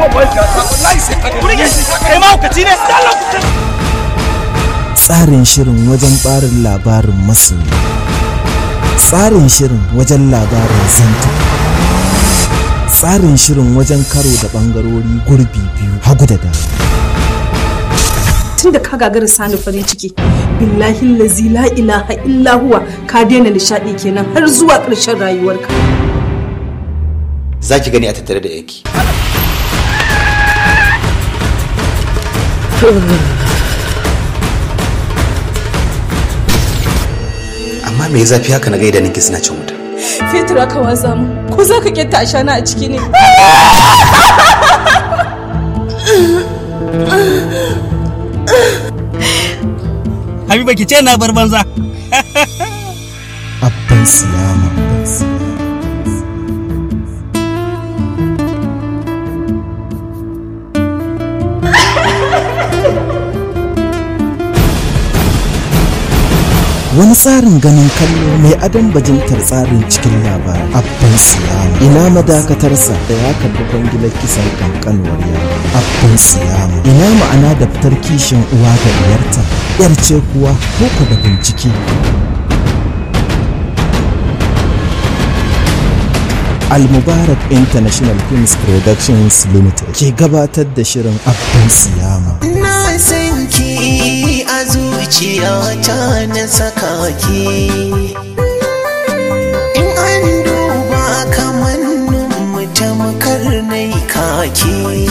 tsarin shirin wajen barin labarin masoyi tsarin shirin wajen labarin zanta tsarin shirin wajen karo da bangarori gurbi biyu hagu da dama tun da ka gagara sani farin ciki billahi lazi la ilaha illa huwa ka daina nishadi kenan har zuwa ƙarshen rayuwarka za ki gani a tattare da yaki amma me zafi haka na gaida ninki suna cin wuta fetur aka watsa mu ko za ka kyatta a shana a ciki ne Habiba ki ce na bar banza. abban siyama abban siyama wani tsarin ganin kallo mai adon bajintar tsarin cikin labari abban siyama ina madakatarsa da ya karbi kwangilar kisan kankanuwar yaro abban siyama ina ma'ana da fitar kishin uwa ga diyarta yar ce kuwa ko da bincike Al-Mubarak International Films Productions Limited ke gabatar da shirin Abban Siyama. Na san ki a zuciyata na saka ki. In an duba kamannin mu tamkar nai kaki.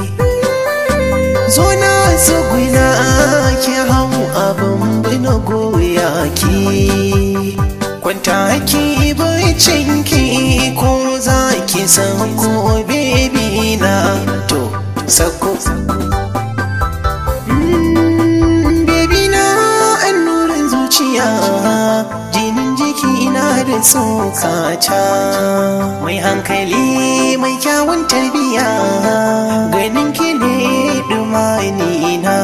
Zo na tsuguna ki hau abin bina goya ki. Kwanta ki bacin ki ko za ki san ko bebi na to sako. Baby na annurin zuciya jinin jiki na da tsokata mai hankali mai kyawun tarbiya ganin ki ne dumani na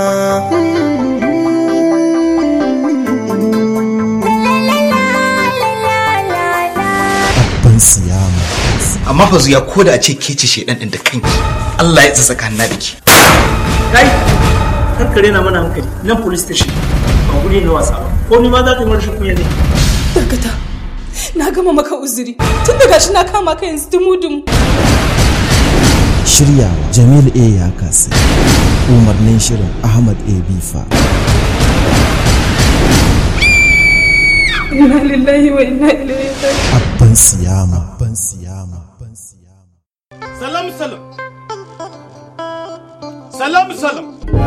Abban Siyama. amma fa zuya ko da a ce ke ce shedan din da kanki Allah ya tsaka na da ki Kai, kar ka rena mana hankali. Nan police station. Ba guri na wasa ba. Ko ni ma za ta yi rashin kunya ne. dakata na gama maka uzuri tun da gashi na kama ka yanzu dumu-dumu Shiryawa Jamil A. ya kasi. Umarnin shirin Ahmad A. Bifa. inna lillahi wa inna ilaihi raji'un Abban Siyama. Abban Siyama. Abban Siyama. Salam salam. Salam salam.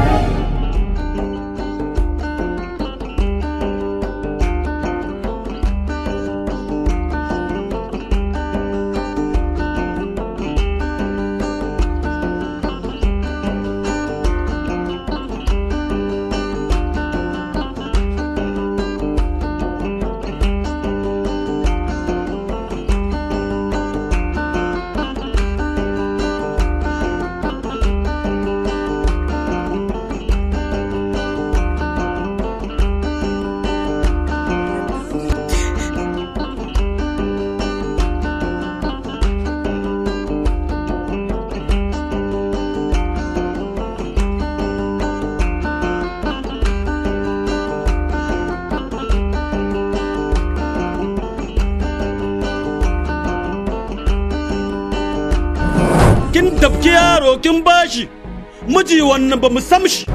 Kin tafki yaro kin bashi. Miji wannan ba mu sam shi.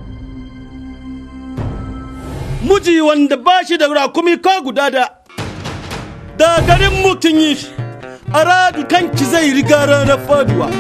Miji wanda bashi da rakumi ka guda da. Da garin mutum yi shi. A radu kanki zai riga ranar faduwa.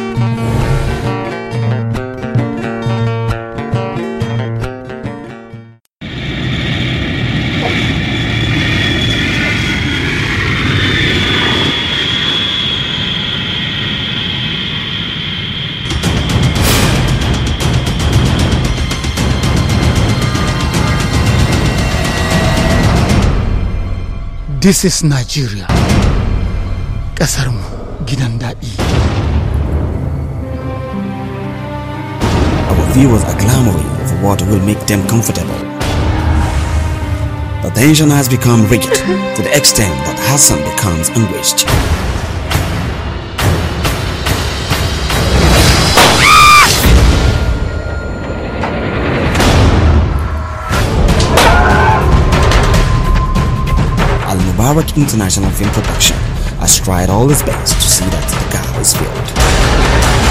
This is Nigeria. Ƙasarmu gidan daɗi. Our viewers are clamoring for what will make them comfortable. The tension has become rigid to the extent that Hassan becomes anguished. Mubarak International Film Production has tried all its best to see that the gap is filled.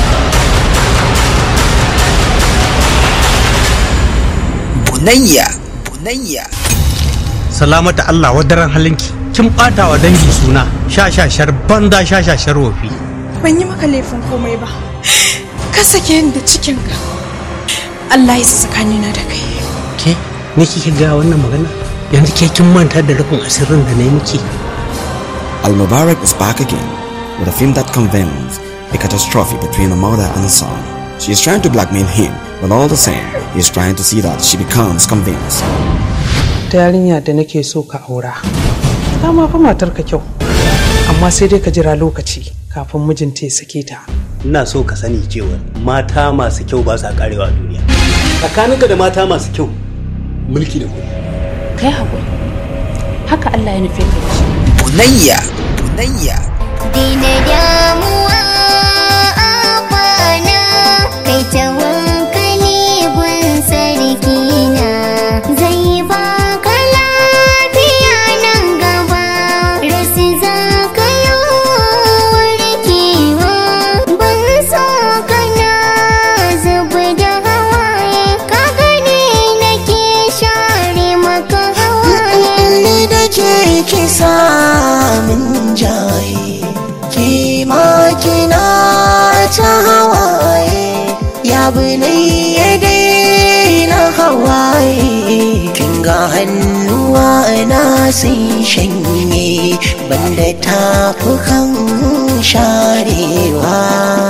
Bunayya, Bunayya. salamata Allah wadaran halinki kin bata wa dangi suna shashashar banza shashashar wofi ban yi maka laifin komai ba ka sake ni da cikinka Allah ya tsakanina da kai ke ni kike ga wannan magana yanzu ke kin manta da rufin asirin da na yi miki Al Mubarak is back again with a film that convenes a catastrophe between a mother and a son. She is trying to blackmail him, but all the same, he is trying to see that she becomes convinced. ta yarinya da nake so ka aura ta ma fa matar ka kyau amma sai dai ka jira lokaci kafin mijinta ya sake ta ina so ka sani cewa mata masu kyau ba sa karewa a duniya tsakaninka da mata masu kyau mulki da kuɗi kai haƙuri haka Allah ya nufe ka da shi Bunayya, Bunayya. Dina damuwa a kwana kai ta hankali gun sarki na zai baka lafiya nan gaba rasu za ka yi warkewa ban so kana zuba da hawaye ka gani nake share maka hawaye ni da ke kisa min jaye ki ma kina ta hawaye ya bane ya daina hawaye kin ga hannuwa na sun shanye banda tafukan sharewa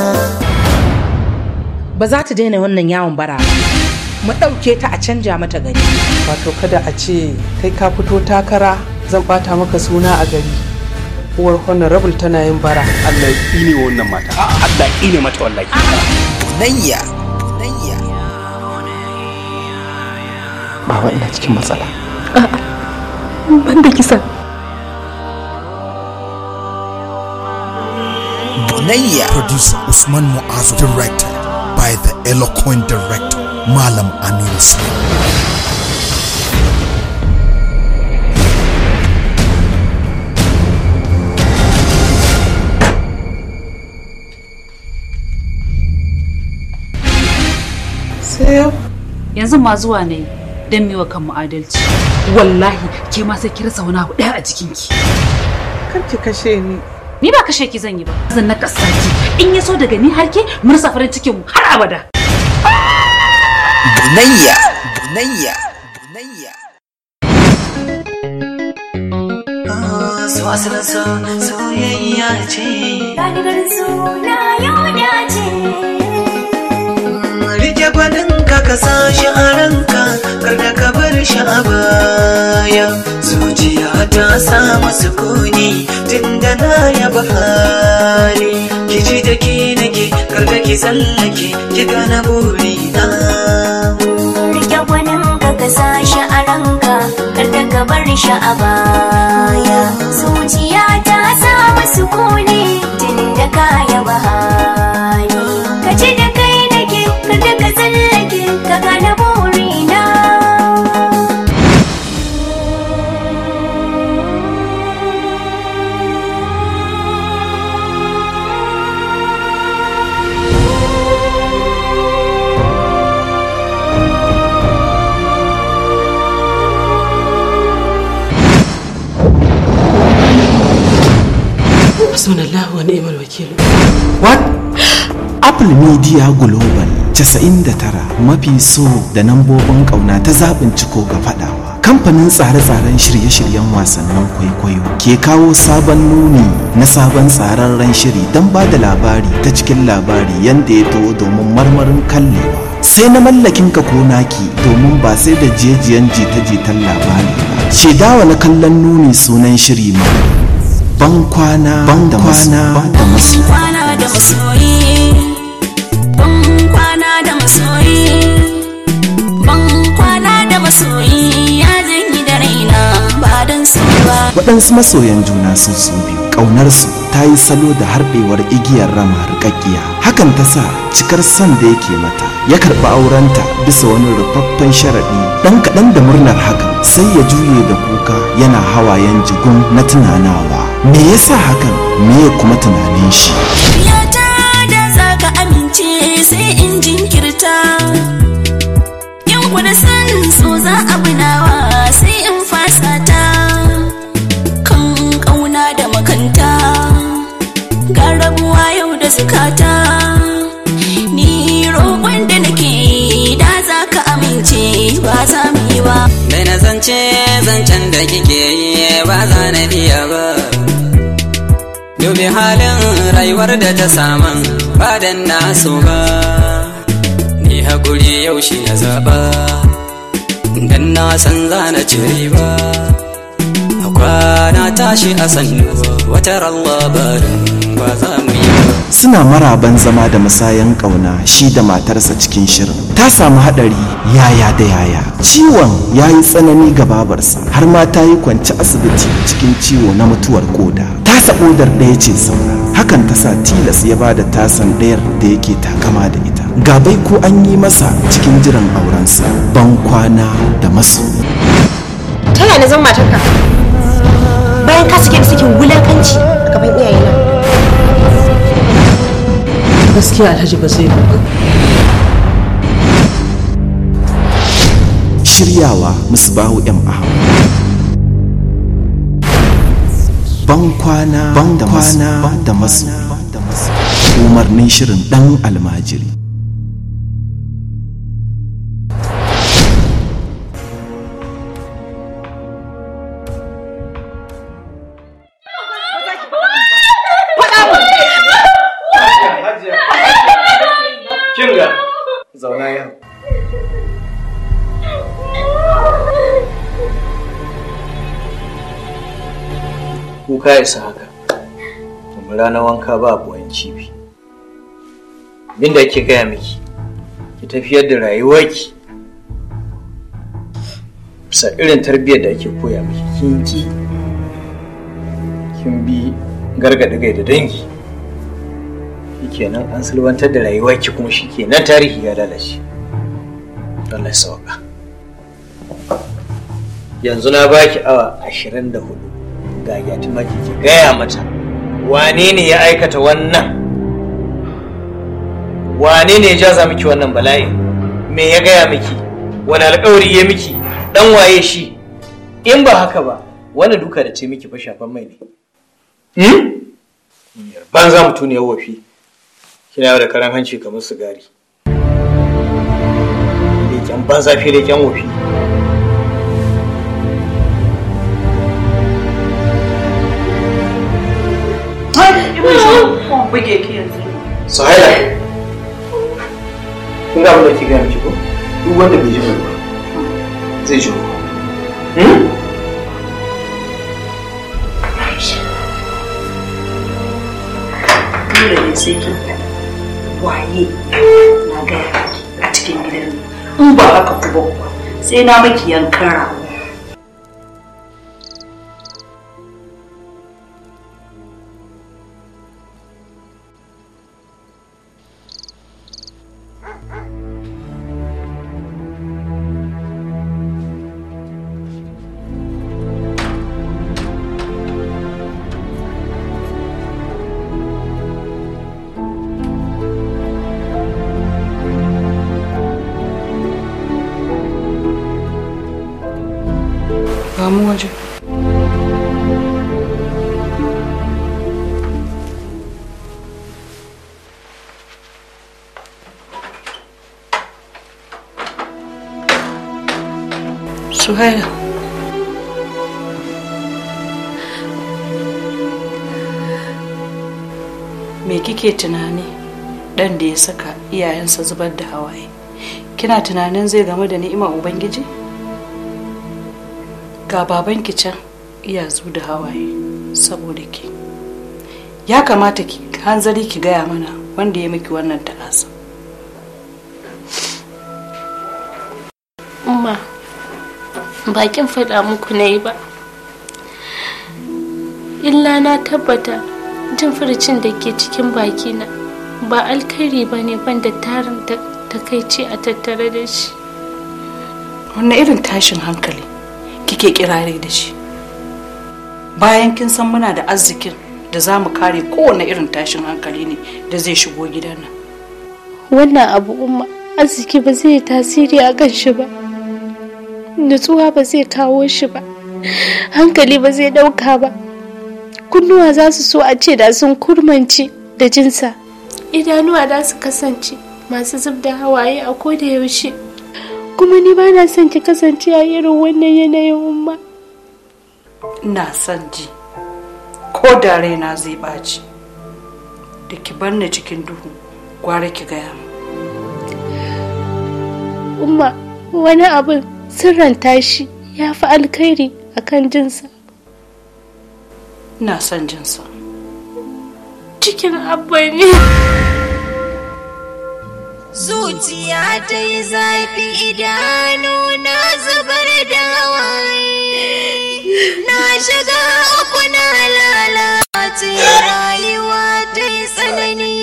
ba za ta daina wannan yawon bara ba mu ɗauke ta a canja mata gari wato kada a ce kai ka fito takara zan bata maka suna a gari uwar honorable tana yin bara Allah ya ƙine wannan mata Allah ya ƙine mata wallahi Bunayya, baba ina cikin matsala ban da kisa Bunayya. Producer Usman Muazu. Directed by the eloquent director Malam Aminu Slim. sai yau yanzu ma zuwa ne don miwa kanmu adalci wallahi ke ma sai ki rasa wani abu ɗaya a jikinki kar ki kashe ni ni ba kashe ki zan yi ba zan na ki in ya so daga ni har ke mu rasa farin cikin mu har abada Bunayya, Bunayya, Bunayya. so asalin so soyayya ce Gadigar suna yau dace rike gwanin ka ka sa shi a ranka kar da ka bar shi a baya zuciya ta samu sukuni tun da na yaba hali ki ji da ke nake kar da ki tsallake ki gana burina Rike gwanin ka ka sa shi a ranka kar da ka bar shi a baya zuciya ta samu sukuni tun da ka yaba hali ka ji da kai nake kar da ka tsallake ka gane burina Hasbunallahu wa ni'mal wakil. What? Apple Media Global 99 mafi so da nambobin ƙauna ta zaɓin ciko ga faɗawa. Kamfanin tsare-tsaren shirye-shiryen wasannin kwaikwayo ke kawo sabon nuni na sabon tsararren shiri don ba da labari ta cikin labari yadda ya to domin marmarin kallewa. Sai na mallakin ka ko naki domin ba sai da jejiyan jita-jitan labari ba. Shaidawa na kallon nuni sunan shiri ma. Ban kwana da kwana da masu. kwana da masoyi ban kwana da masoyi ban kwana da masoyi ya zanyi da raina ba don su ba waɗansu masoyan juna su su biyu ƙaunarsu ta yi salo da harɗewar igiyar rama rikakkiya hakan ta sa cikar son da yake mata ya karɓi aurenta bisa wani rufaffen sharaɗi ɗan kaɗan da murnar hakan sai ya juye da kuka yana hawayen jigun na tunanawa me yasa hakan me kuma tunanin shi Yata da za ka amince sai in jinkirta In kuda san so za a bunawa sai in fasa ta Kan ƙauna da makanta Ga rabuwa yau da zukata Ni roƙon da nake yi da za ka amince ba za mu yi ba Dai na zance zancen da kike yi ba za na iya ba Dubi halin rayuwar da ta saman ba dan na so ba Ni haƙuri yau shi na zaɓa Dan na san za na ci riba A kwana tashi a sannu wata labarin ba za mu yi ba suna maraban zama da musayan ƙauna shi da matarsa cikin shirin ta samu haɗari yaya da yaya ciwon ya yi tsanani ga babarsa har ma ta yi kwanci asibiti cikin ciwo na mutuwar koda tasa kodar ɗaya ce saura hakan ta sa tilas ya ba da tasan ɗayar da yake takama da ita gabai ko an yi masa cikin jiran aurensa ban kwana da masu ta yaya na zama matarka bayan ka sake da sakin wulakanci a gaban iyayena gaskiya alhaji ba zai ba shiryawa musbahu m ahmad ban kwana da masu da masu umarnin shirin dan almajiri Kinga, zauna yau. Kuka ya isa haka, kuma ranar wanka ba buwan cibi. Abinda ake gaya miki, ki tafiyar da rayuwarki bisa irin tarbiyyar da ake koya miki kin ki kin bi gargaɗi gai da dangi shikenan an sulwantar da rayuwarki kuma shikenan tarihi ya lalace Allah ya sauka yanzu na baki awa ashirin da hudu ga yatima ki gaya mata wane ne ya aikata wannan wane ne ya jaza miki wannan bala'i me ya gaya miki wani alkawari ya miki dan waye shi in ba haka ba wani duka da ce miki fa shafan mai ne banza mutuniyar wafi kina yau da karan hanci kamar sigari leken banza fi leken wofi buge ki yanzu Sahila kun ga abin da ke gaya miki ko duk wanda bai ji mai ba zai ji ko dole ne sai kin waye na gaya miki a cikin gidan nan in ba haka ku ba kuwa sai na miki yankan rago ba mu waje Suhaila me kike tunani dan da ya saka iyayensa zubar da hawaye kina tunanin zai game da ni'imar ubangiji ga babanki can iya zu da hawaye saboda ki ya kamata ki hanzari ki gaya mana wanda ya miki wannan ta'asa umma bakin faɗa muku na yi ba illa na tabbata jin furcin da ke cikin bakina ba alkhairi ba ne banda tarin takaici a tattare da shi wannan irin tashin hankali kike kirare da shi bayan kin san muna da arzikin da za mu kare kowane irin tashin hankali ne da zai shigo gidan nan wannan abu umma arziki ba zai yi tasiri a kan shi ba nutsuwa ba zai kawo shi ba hankali ba zai ɗauka ba kunnuwa za su so a ce da sun kurmance da jinsa idanuwa za su kasance masu zub da hawaye a koda yaushe kuma ni ba na son ki kasance a irin wannan yanayin umma ina son ji ko da raina zai ɓaci da ki bar ni cikin duhu gwara ki gaya min umma wani abin sirranta shi ya fi alkhairi a kan jinsa ina son jinsa cikin abba ne zuciya ta yi zafi idanu na zubar da hawaye na shiga uku na lalace rayuwa ta yi tsanani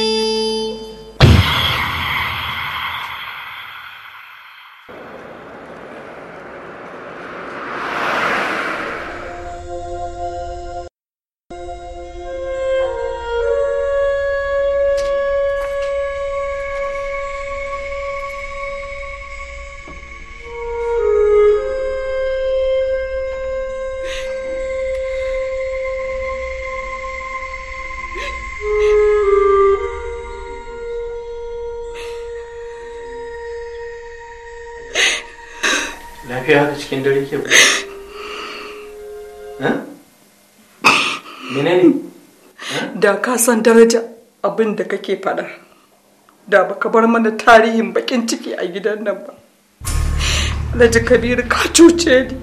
lafiya haka cikin dare ke menene da ka san daraja abin da kake faɗa da baka bar mana tarihin bakin ciki a gidan nan ba alhaji kabiru ka cuce ni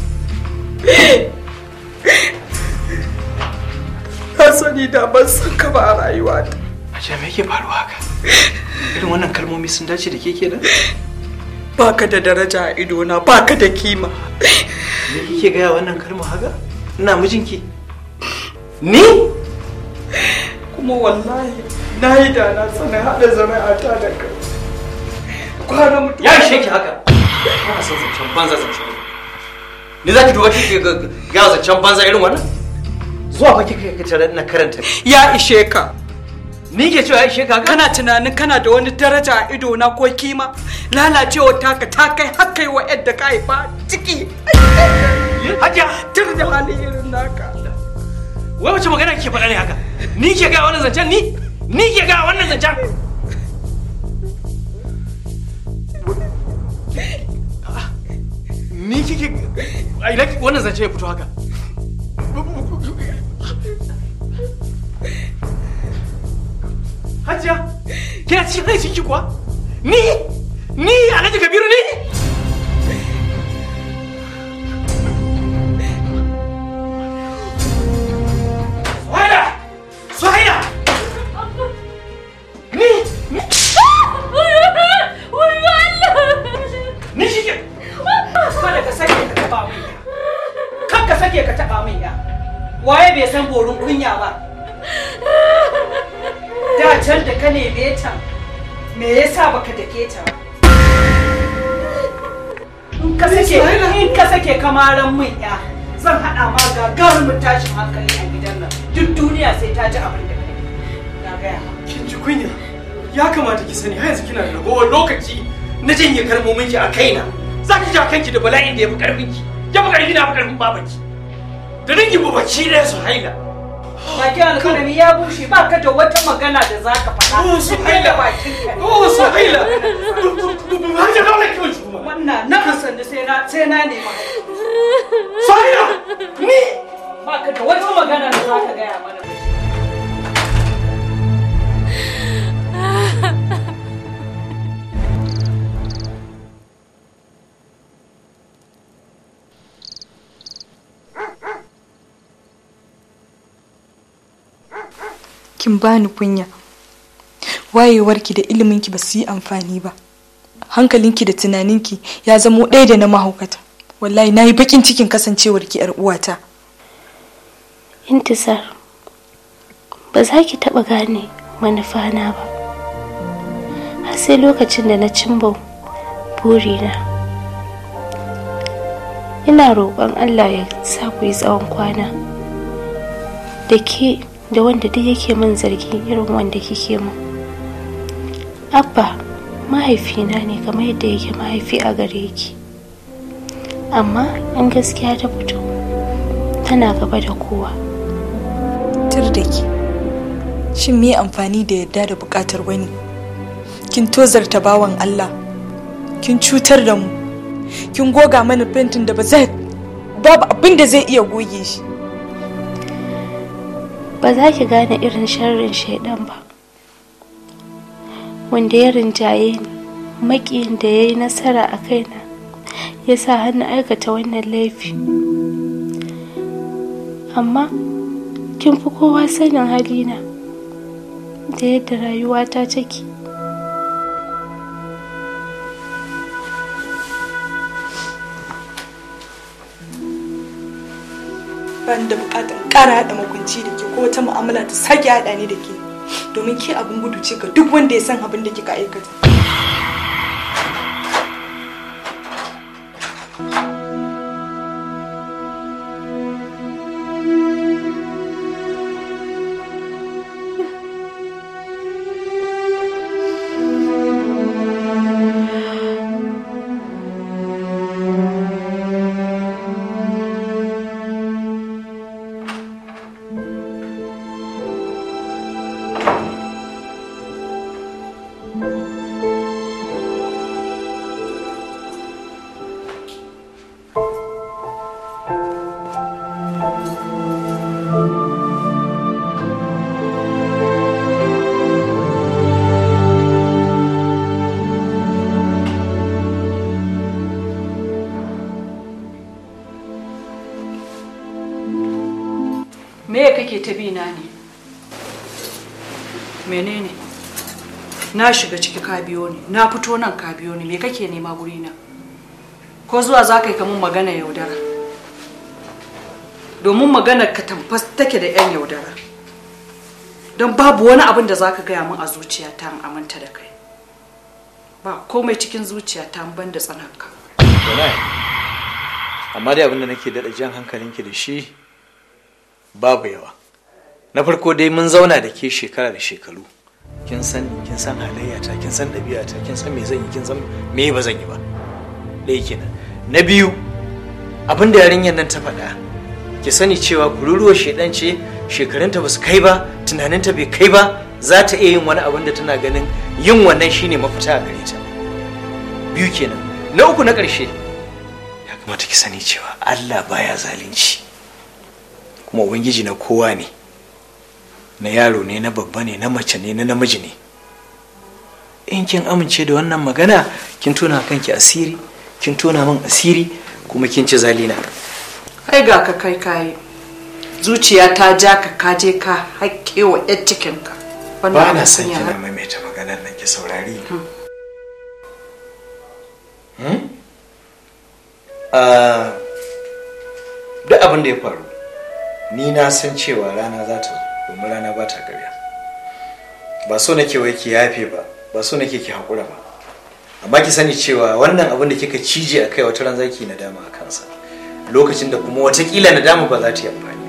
ka sani da ban san ka ba a rayuwata a me yake faruwa haka irin wannan kalmomi sun dace da ke kenan baka da daraja a idona baka da kima me kike gaya wannan kalma haka ina mijinki ni kuma wallahi na yi da na sanin haɗa zuri'ata da kai kwana mutu ya ishe ki haka kana son zancen banza zancen ni za ki duba kike ga zancen banza irin wannan zuwa fa kike ka tare ina karanta ya ishe ka ni ke cewa ya ishe ka kana tunanin kana da wani daraja a ido na ko kima lalacewa taka ta kai har kai wa yadda ka haifa ciki hajiya tur da hali irin naka wai wace magana kike faɗa ne haka ni ke ga wannan zancen ni ni ke ga wannan zancen ni kike a ina wannan zancen ya fito haka Hajiya, kina cikin kai ciki kuwa? Ni? Ni Alhaji Kabiru ni? Suhaila! Suhaila! Ni? Ni shi ke? kada ka sake ka taba min ya kan ka sake ka taba min ya waye bai san borin kunya ba da can da ka neme ta me yasa baka dake ta in ka sake in ka sake kamaran min ya zan hada ma gagarumin tashin hankali a gidan nan duk duniya sai ta ji abin da kai na gaya Kin ji kunya? Ya kamata ki sani har yanzu kina da ragowar lokaci na janye kalmomin ki a kaina. Za ki ja kanki da bala'in da ya fi karfin ki. Ya fi karfi na fi karfin babanki. Da dangi babaci ɗaya su haila. Bakin alkalami ya bushe ba ka da wata magana da za ka faɗa. Oh, Suhaila. bakin ka. Oh, Suhaila. Har da dole ki wuce kuma. Wannan na sanni sai na sai na nema. Suhaila! Ni! Ba ka da wata magana da za ka gaya mana. kin bani kunya wayewarki da iliminki ba su yi amfani ba hankalinki da tunaninki ya zamo ɗaya da na mahaukata wallahi na yi bakin cikin kasancewarki yar uwata intisar ba za ki taɓa gane manufana ba har sai lokacin da na cimba burina ina roƙon allah ya sa ku yi tsawon kwana da ke da wanda duk yake min zargi irin wanda kike min abba mahaifina ne kamar yadda yake mahaifi a gare ki amma in gaskiya ta fito tana gaba da kowa tur da ki shin me amfani da yadda da bukatar wani kin tozarta bawan Allah kin cutar da mu kin goga mana fentin da ba zai babu abin da zai iya goge shi ba za ki gane irin sharrin shaidan ba wanda ya rinjaye ni maƙiyin da ya yi nasara a kaina ya sa hannu aikata wannan laifi amma kin fi kowa sanin halina da yadda rayuwata take ban da bukatar ƙara haɗa makunci da ke ko wata mu'amala ta sake haɗa ni da ke domin ke abin gudu ce ga duk wanda ya san abin da kika aikata me kake ta bi na ne menene na shiga ciki ka biyo ni na fito nan ka biyo ni me kake nema guri na ko zuwa za ka yi kamun magana yaudara domin maganar ka tamfas take da yan yaudara don babu wani abin da za ka gaya min a zuciyata in aminta da kai ba komai cikin zuciyata ban da tsananka Wallahi. amma dai abinda nake daɗa jan hankalinki da shi babu yawa na farko dai mun zauna da ke shekara da shekaru kin san kin san halayyata kin san ɗabi'ata kin san me zan yi kin san me ba zan yi ba ɗaya kenan na biyu abin da yarinyar nan ta faɗa ki sani cewa kururuwar shedan ce shekarunta ba su kai ba tunaninta bai kai ba za ta iya yin wani abin da tana ganin yin wannan shine mafita a gare ta biyu kenan na uku na ƙarshe ya kamata ki sani cewa Allah baya zalunci kuma ubangiji na kowa ne na yaro ne na babba ne na mace ne na namiji ne in kin amince da wannan magana kin tona kanki asiri kin tona min asiri kuma kin ci zalina kai ga ka kai kayi zuciya ta ja ka kaje ka haƙƙe wa ƴar cikinka ba na abin son kunya kina har- maimaita maganar nan ki saurari Ah, duk abin da ya faru ni na san cewa rana za ta zo domin rana ba ta karya ba so nake wai ki yafe ba ba so nake ki haƙura ba amma ki sani cewa wannan abin da kika cije a kai wata ran zaki nadama a kansa lokacin da kuma watakila nadama ba za ta yi amfani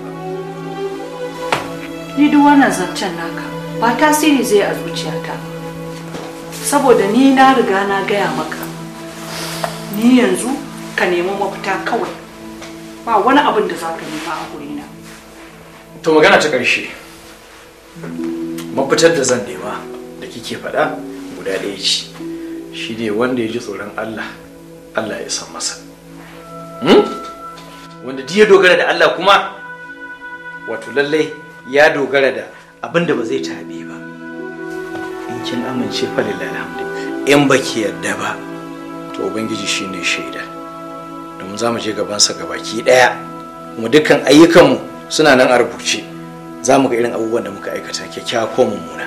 ni duk wannan zancen naka ba tasiri zai a zuciyata ba. saboda ni na riga na gaya maka ni yanzu ka nemi mafita kawai ba wani abin da za ka nema a gurina to magana ta ƙarshe mafitar da zan nema da kike faɗa guda ɗaya ce shi ne wanda ya ji tsoron Allah Allah ya san masa Hmm? wanda duk ya dogara da Allah kuma wato lallai ya dogara da abin da ba zai taɓe ba in kin amince fa lillahi alhamdu in baki yarda ba to ubangiji shine shaida domin za mu je gabansa gabaki ɗaya kuma dukkan ayyukanmu suna nan a rubuce za mu ga irin abubuwan da muka aikata kyakkyawa ko mummuna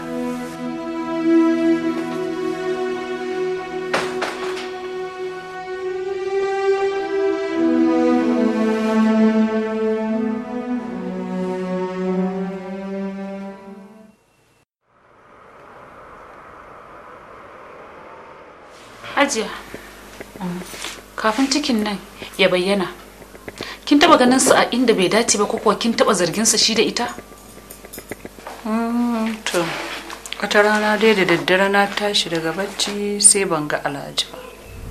Hajiya, kafin cikin nan ya bayyana kin taba ganin su a inda bai dace ba ko kuwa kin taba zargin sa shi da ita Mm, to wata rana dai da daddare na tashi daga bacci sai ban ga alhaji ba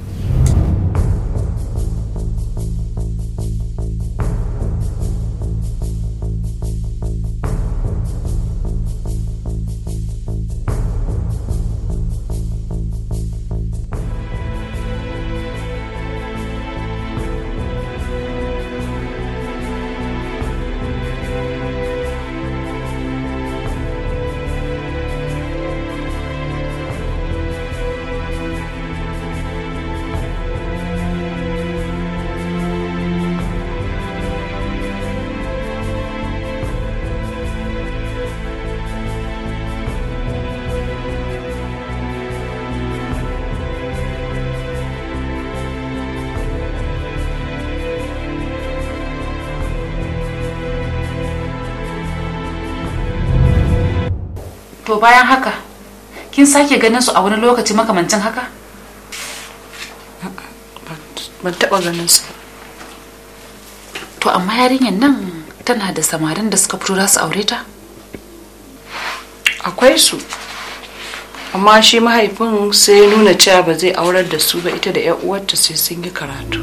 to bayan haka kin sake ganin su a wani lokaci makamancin haka ban taba ganin su to amma yarinyar nan tana da samarin da suka fito za su aure ta akwai su amma shi mahaifin sai ya nuna cewa ba zai aurar da su ba ita da 'yan uwarta sai sun yi karatu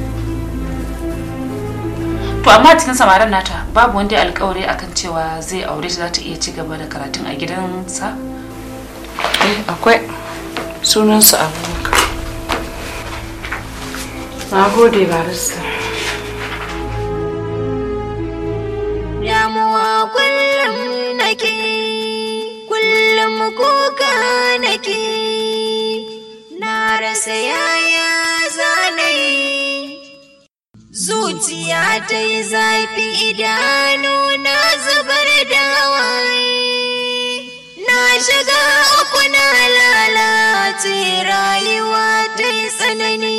to amma cikin samarin nata babu wanda ya alkawari akan cewa zai aure ta za ta iya ci gaba da karatun a gidansa eh akwai sunansa abubakar na gode barista damuwa kullum nake kullum kuka nake na rasa yaya zanayi zuciya ta yi zafi idanu na zubar da hawaye na shiga uku na lalace rayuwa ta yi tsanani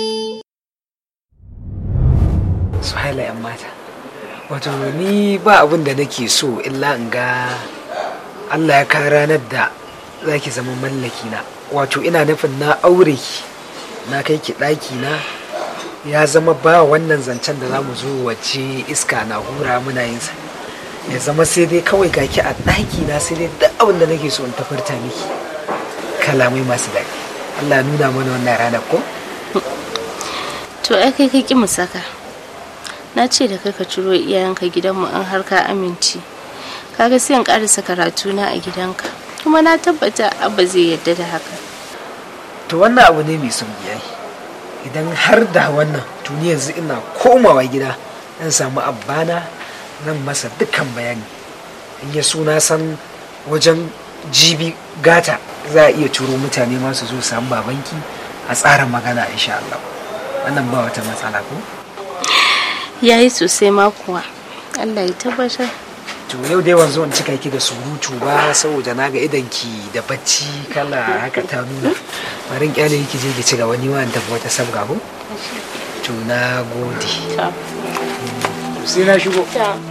suhaila yan mata wato ni ba abin da nake so illa in ga allah ya kawo ranar da za ki zama mallaki na wato ina nufin na aure ki na kai ki ɗaki na ya zama ba wannan zancen da za mu zo wace iska na hura muna yin sa ya zama sai dai kawai ga ki a ɗaki na sai dai duk abin da nake so in tafarta miki kalamai masu daɗi allah nuna mana wannan ranar ko to ai kai ka ki mu saka na ce da kai ka ciro iyayenka gidanmu an har ka amince kaga sai in karasa karatu na a gidanka kuma na tabbata abba zai yarda da haka to wannan abu ne mai sauki yayi idan har da wannan tuni yanzu ina komawa gida zan samu abbana zan masa dukkan bayani in ya suna san wajen jibi gata za a iya turo mutane masu zo samu babanki a tsara magana insha Allah wannan ba wata matsala ko yayi sosai ma kuwa Allah ya tabbatar to yau dai wanzu in cika ki da surutu ba saboda na ga idan ki da bacci kala haka ta nuna bari in kyale ki je ki ci gaba ni ma in tafi wata sabga ko to na gode sai na shigo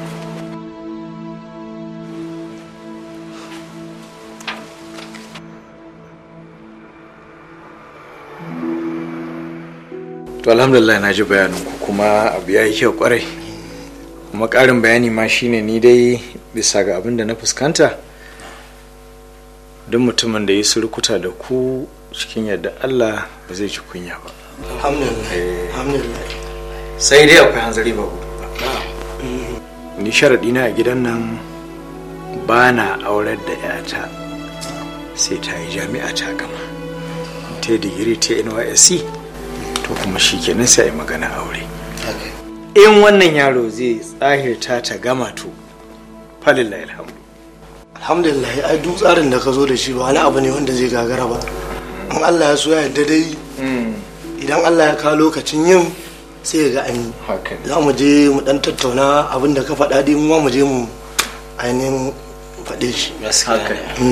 to alhamdulillah na ji bayanin ku kuma abu ya yi kyau kwarai kuma ƙarin bayani ma shine ni dai bisa ga abin da na fuskanta duk mutumin da ya surkuta da ku cikin yadda Allah ba zai ci kunya ba alhamdulillah sai dai akwai hanzari ba gudu ba ni sharaɗi na a gidan nan ba na aurar da 'yata sai ta yi jami'a ta gama ta yi digiri ta nysc to kuma shi kenan sai a yi magana aure in wannan yaro zai tsahirta ta gama to falillahi alhamdu alhamdulillah ai duk tsarin da ka zo da shi ba wani abu ne wanda zai gagara ba in allah ya so ya yarda dai idan allah ya kawo lokacin yin sai ga an yi za mu je mu dan tattauna abin da ka faɗa dai mu ma mu je mu ainihin faɗe shi haka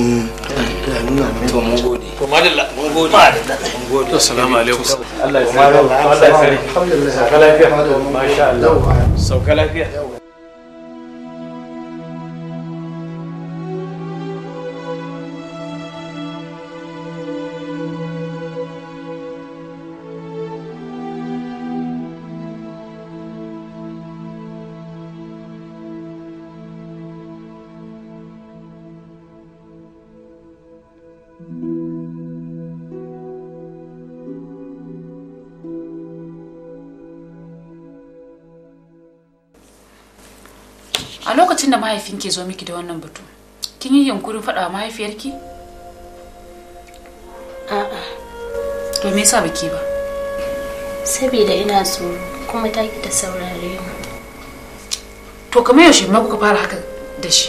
to mun gode to madalla mun gode mun gode assalamu alaikum Allah ya sani Allah ya sani sauka lafiya masha Allah sauka lafiya a lokacin da mahaifin ke zo miki da wannan batu kin yi yunkurin faɗa wa mahaifiyarki a'a to me yasa baki ba saboda ina tsoro kuma ta ki ta saurare mu to kamar yaushe ma kuka fara haka da shi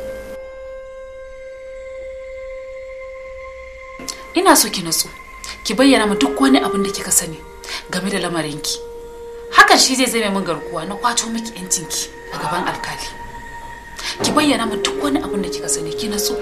ina so ki natsu ki bayyana mu duk wani abin da kika sani game da lamarinki hakan shi zai zame min garkuwa na kwato miki yancinki a gaban alkali ki bayyana mu duk wani abin da kika sani ki natsu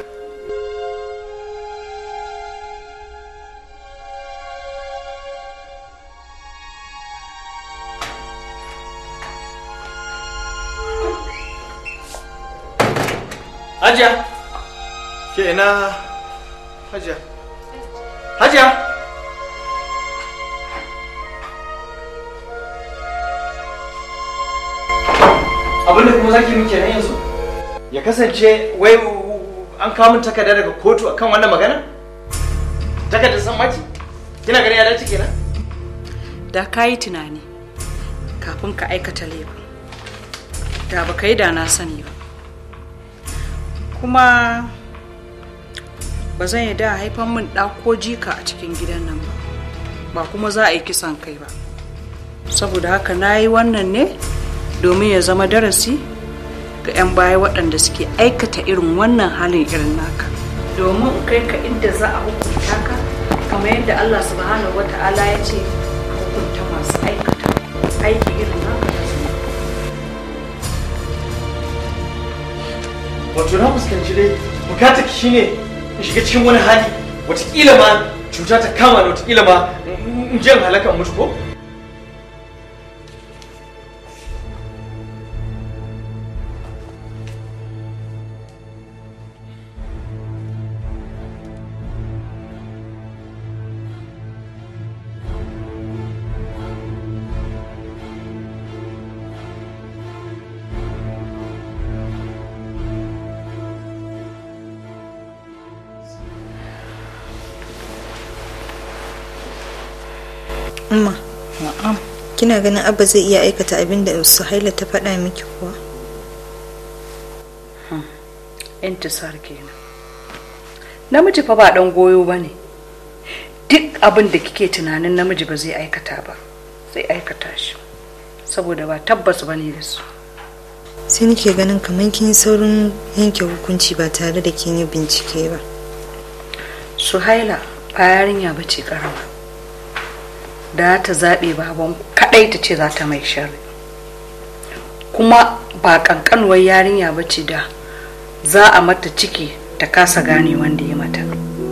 Hajiya! Ke ina Hajiya? Hajiya! Abin da kuma zaki muke nan yanzu? Ya kasance wai an kawo min takarda daga kotu akan wannan magana? Takardar san maki? Kina ganin ya dace kenan? da ka yi tunani kafin ka aikata laifin da ba ka yi da na sani ba kuma ba zan yi da haifan min ɗa ko jika a cikin gidan nan ba ba kuma za a yi kisan kai ba saboda haka na yi wannan ne domin ya zama darasi ga 'yan baya waɗanda suke aikata irin wannan halin irin naka domin in kai ka inda za a hukunta ka kamar yadda allah subhanahu wa ta'ala ya ce a hukunta masu aikata aiki irin naka Wato na fuskanci dai bukatar ki shine in shiga cikin wani hali watakila ma cuta ta kama da watakila ma in jan halakan mutu ko? Umma. Kina ganin Abba zai iya aikata abin da Suhaila ta faɗa miki kuwa? intisar kenan namiji fa ba dan goyo ba ne duk abin da kike tunanin namiji ba zai aikata ba zai aikata shi saboda ba tabbas ba ne da su Sai nake ganin kamar kin yi saurin yanke hukunci ba tare da kin yi bincike ba. suhaila ba yarinya ba ce karama da ta zaɓe baban kaɗai ta ce za ta mai sharri kuma ba ƙanƙanuwar yarinya ba ce da za a mata ciki ta kasa gane wanda ya mata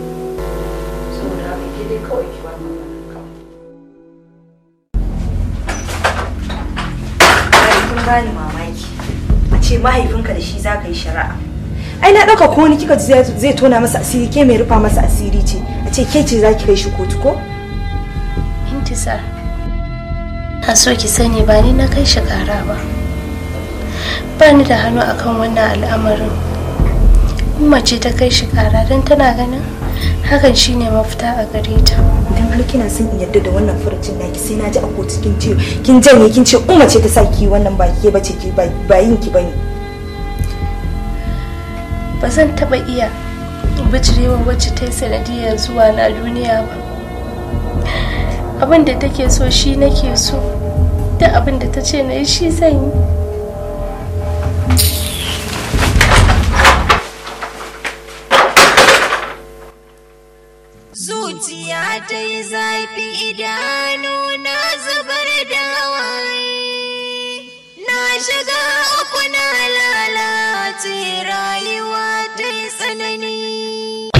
Kun bani mamaki. A ce mahaifinka da shi za ka yi shari'a. Ai na ɗauka ko wani kika ji zai- zai tona masa asiri ke mai rufa masa asiri ce. A ce ke ce za ki kai shi kotu ko? intisar na so ki sani ba ni na kai shi kara ba ba ni da hannu akan wannan al'amarin umma ce ta kai shi kara don tana ganin hakan shine mafita a gare ta Idan har kina son in yarda da wannan furucin naki sai na ji a kotu kin ce kin janye kin ce umma ce ta sa ki wannan ba ke bace ki ba ba yin ki bane. ba zan taba iya bijirewa wacce ta yi sanadiyar zuwa na duniya ba abin da take so shi nake so duk abin da ta ce na yi shi zan yi Zuciya ta yi zafi idanu na zubar da hawaye. Na shiga uku na lalace rayuwa ta yi tsanani.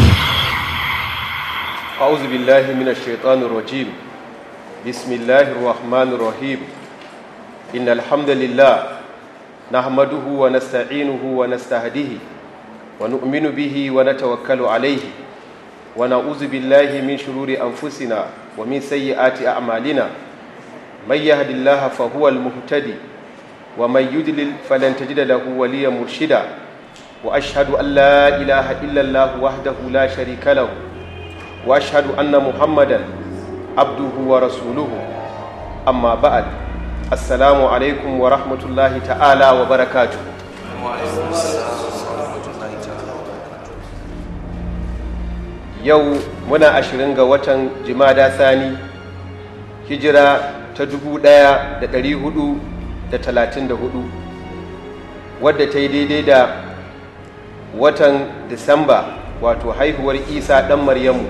أعوذ بالله من الشيطان الرجيم بسم الله الرحمن الرحيم إن الحمد لله نحمده ونستعينه ونستهديه ونؤمن به ونتوكل عليه ونعوذ بالله من شرور أنفسنا ومن سيئات أعمالنا من يهد الله فهو المهتدي ومن يدلل فلن تجد له وليا مرشدا وأشهد أن لا إله إلا الله وحده لا شريك له واشهد ان محمدا عبده ورسوله اما بعد السلام عليكم ورحمه الله تعالى وبركاته yau muna ashirin ga watan jimada sani hijira ta dubu ɗaya da ɗari hudu da talatin da hudu wadda ta yi daidai da watan disamba wato haihuwar isa ɗan maryamu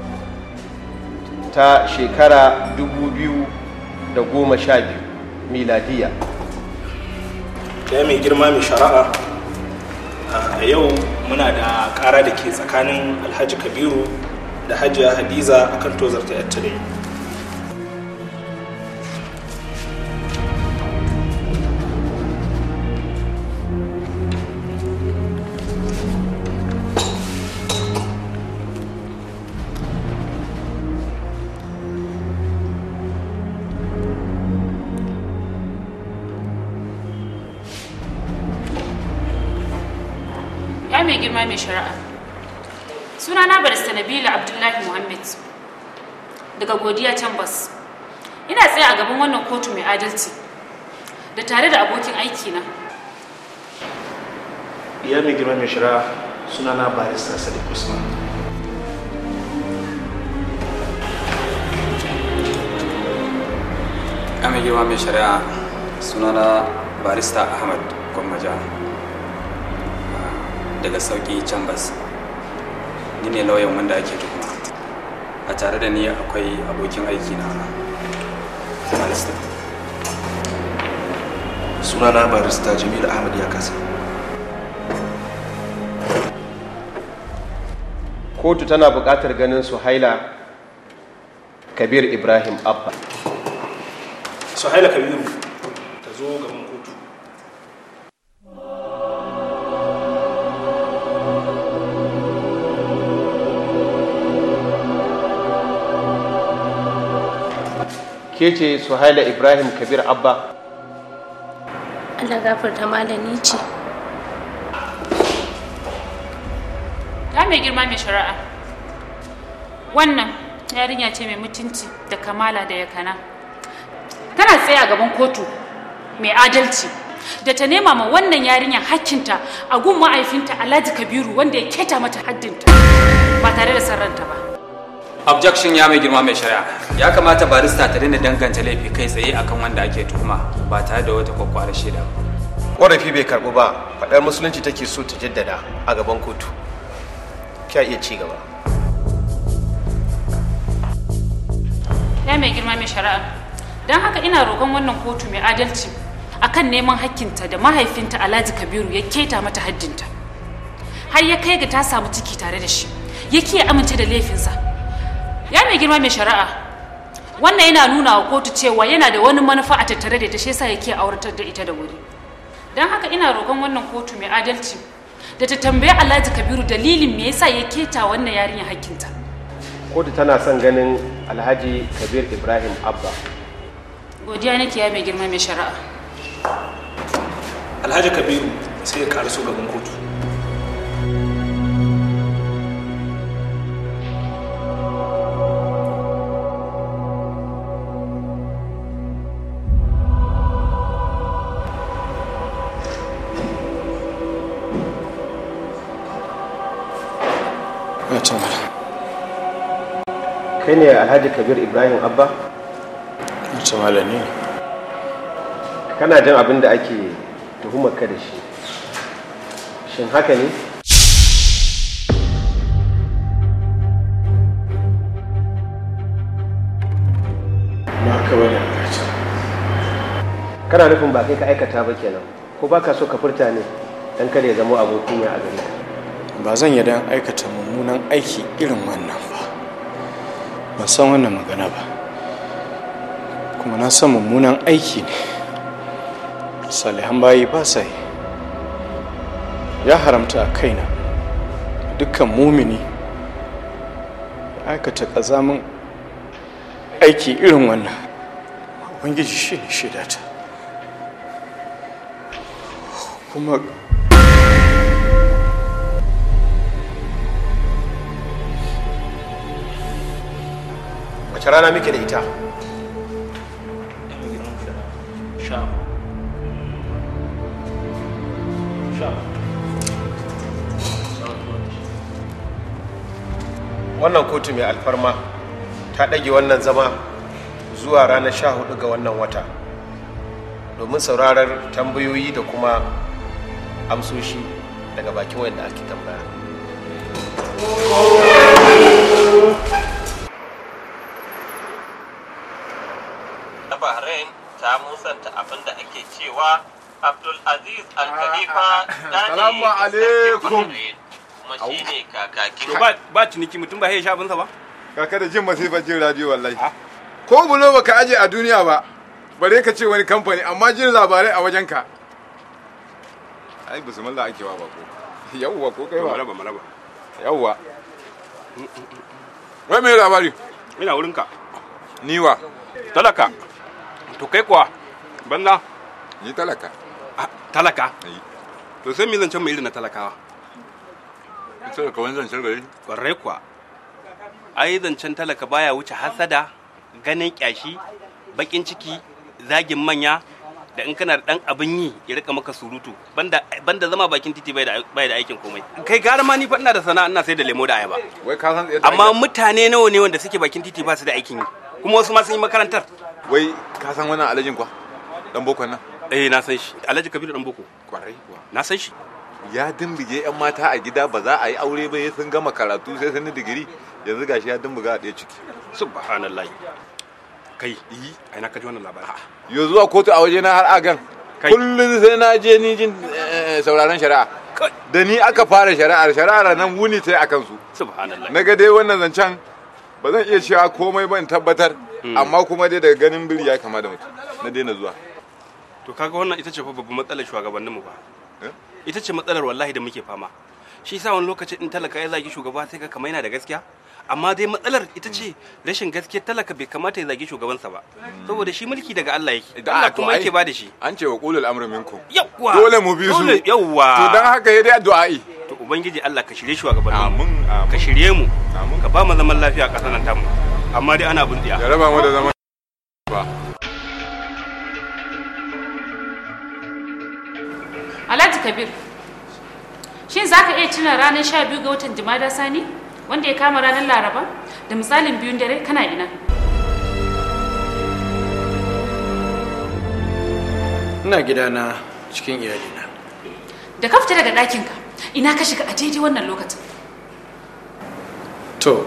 ta shekara dubu biyu da goma sha biyu miladiya ya mai girma mai shari'a a yau muna da kara da ke tsakanin alhaji kabiru da hajiya hadiza akan tozarta yattare ya mai girma mai shari'a sunana barista nabila abdullahi muhammad daga godiya chambers ina tsaye a gaban wannan kotu mai adalci da tare da abokin aiki na ya mai girma mai shari'a sunana barista sadiq usman ya mai girma mai shari'a sunana barista ahmad gwammaja daga sauki chambers ni ne lauyan wanda ake tuhuma a tare da ni akwai abokin aiki na barista sunana barista jamil ahmad ya kasa kotu tana buƙatar ganin su haila kabir ibrahim abba suhaila kabiru ta zo gaban kotu ke ce suhaila ibrahim kabir abba Allah gafarta malami ce ya mai girma mai shari'a wannan yarinya ce mai mutunci da kamala da yakana tana tsaye a gaban kotu mai adalci da ta nema ma wannan yarinyar hakkinta a gun ma'aifinta alhaji kabiru wanda ya keta mata haddinta ba tare da sarranta ba objection ya mai girma mai shari'a ya kamata barista ta daina danganta laifi kai tsaye akan wanda ake tuhuma ba tare da wata kwakwarar shaida ba ƙorafi bai karɓu ba faɗar musulunci take so ta jaddada a gaban kotu kya iya ci gaba ya mai girma mai shari'a don haka ina roƙon wannan kotu mai adalci akan neman hakkinta da mahaifinta alhaji kabiru ya keta mata haddinta har ya kai ga ta samu ciki tare da shi ya kiya amince da laifinsa ya mai girma mai shari'a wannan yana nuna wa kotu cewa yana da wani manufa a tattare da ita shi yasa yake auratar da ita da wuri don haka ina roƙon wannan kotu mai adalci da ta tambayi alhaji kabiru dalilin me yasa ya keta wannan yarinya hakkinta kotu tana son ganin alhaji kabir ibrahim abba godiya nake ya mai girma mai shari'a alhaji kabiru sai ya karaso gaban kotu Wace kai ne alhaji kabir ibrahim abba wace malami ne kana jin abin da ake tuhumar ka da shi shin haka ne ba haka bane alhaji kana nufin ba kai ka aikata ba kenan ko ba ka so ka furta ne dan kada ya zama abokin ya a gare ka ba zan yi dan aikata mummunan aiki irin wannan ba ban san wannan magana ba kuma na san mummunan aiki ne salihan bayi ba sa yi ya haramta a kaina dukkan mumini ya aikata ƙazamin aiki irin wannan ubangiji shi ne shaidata kuma wace rana muke da ita wannan kotu mai alfarma ta ɗage wannan zama zuwa ranar sha hudu ga wannan wata domin saurarar tambayoyi da kuma amsoshi daga bakin wanda ake tambaya na Bahrain ta musanta abin da ake cewa Abdul Aziz Al Khalifa Salamu alaikum. kuma shi ne kakakin To ba ba ciniki mutum ba ya sha abinsa ba? Kaka da jin masifar jin radio wallahi. Ko bulo baka aje a duniya ba, bare ka ce wani kamfani amma jin labarai a wajenka. Ai bismillah ake wa bako. Yawwa ko kai ba. Maraba maraba. Yawwa. Wai me labari? Ina wurinka. Niwa. Talaka. To kai kuwa banna. Ni talaka. Talaka? To sai me zan can mai irin na talakawa? ita ka wani zancen gari kwarai kuwa ai zancen talaka baya wuce hasada ganin kyashi bakin ciki zagin manya da in kana da dan abin yi ya rika maka surutu banda banda zama bakin titi bai da bai da aikin komai kai gara ma ni fa ina da sana'a ina sai da lemo da ayaba wai ka san amma mutane nawa ne wanda suke bakin titi ba su da aikin yi kuma wasu ma sun yi makarantar wai ka san wannan alajin kwa dan boko nan eh na san shi alhaji kabiru dan boko kwarai kuwa na san shi ya dimbige yan mata a gida ba za a yi aure ba sun gama karatu sai sun yi digiri yanzu gashi ya dimbiga a ɗaya ciki subhanallah kai yi ai na kaji wannan labari yo zuwa kotu a waje na har agan kullum sai na je ni jin sauraron shari'a da ni aka fara shari'ar shari'ar nan wuni ta a kansu subhanallah na ga dai wannan zancen ba zan iya cewa komai ban tabbatar amma kuma dai daga ganin biri ya kama da mutum na daina zuwa to kaga wannan ita ce fa babban matsalar shugabanninmu ba ita ce matsalar wallahi da muke fama shi yasa wani lokacin in talaka ya zagi shugaba sai ka kama yana da gaskiya amma dai matsalar ita ce rashin gaskiyar talaka bai kamata ya zagi shugabansa ba saboda shi mulki daga Allah yake Allah kuma yake ba da shi an ce wa qulul amri minkum yawwa dole mu bi su dole yawwa to dan haka yayi dai addu'a'i to ubangiji Allah ka shirye shugabannin amin ka shirye mu ka ba mu zaman lafiya a ƙasar nan tamu amma dai ana bin tsiya ya raba mu da zaman ba Alhaji Kabir, shin za ka iya tuna ranar sha biyu ga watan Jumada Sani wanda ya kama ranar Laraba da misalin biyun dare kana ina? ina gidana cikin iyalina Da ka fita daga ɗakinka, ina ka shiga a daidai wannan lokacin. to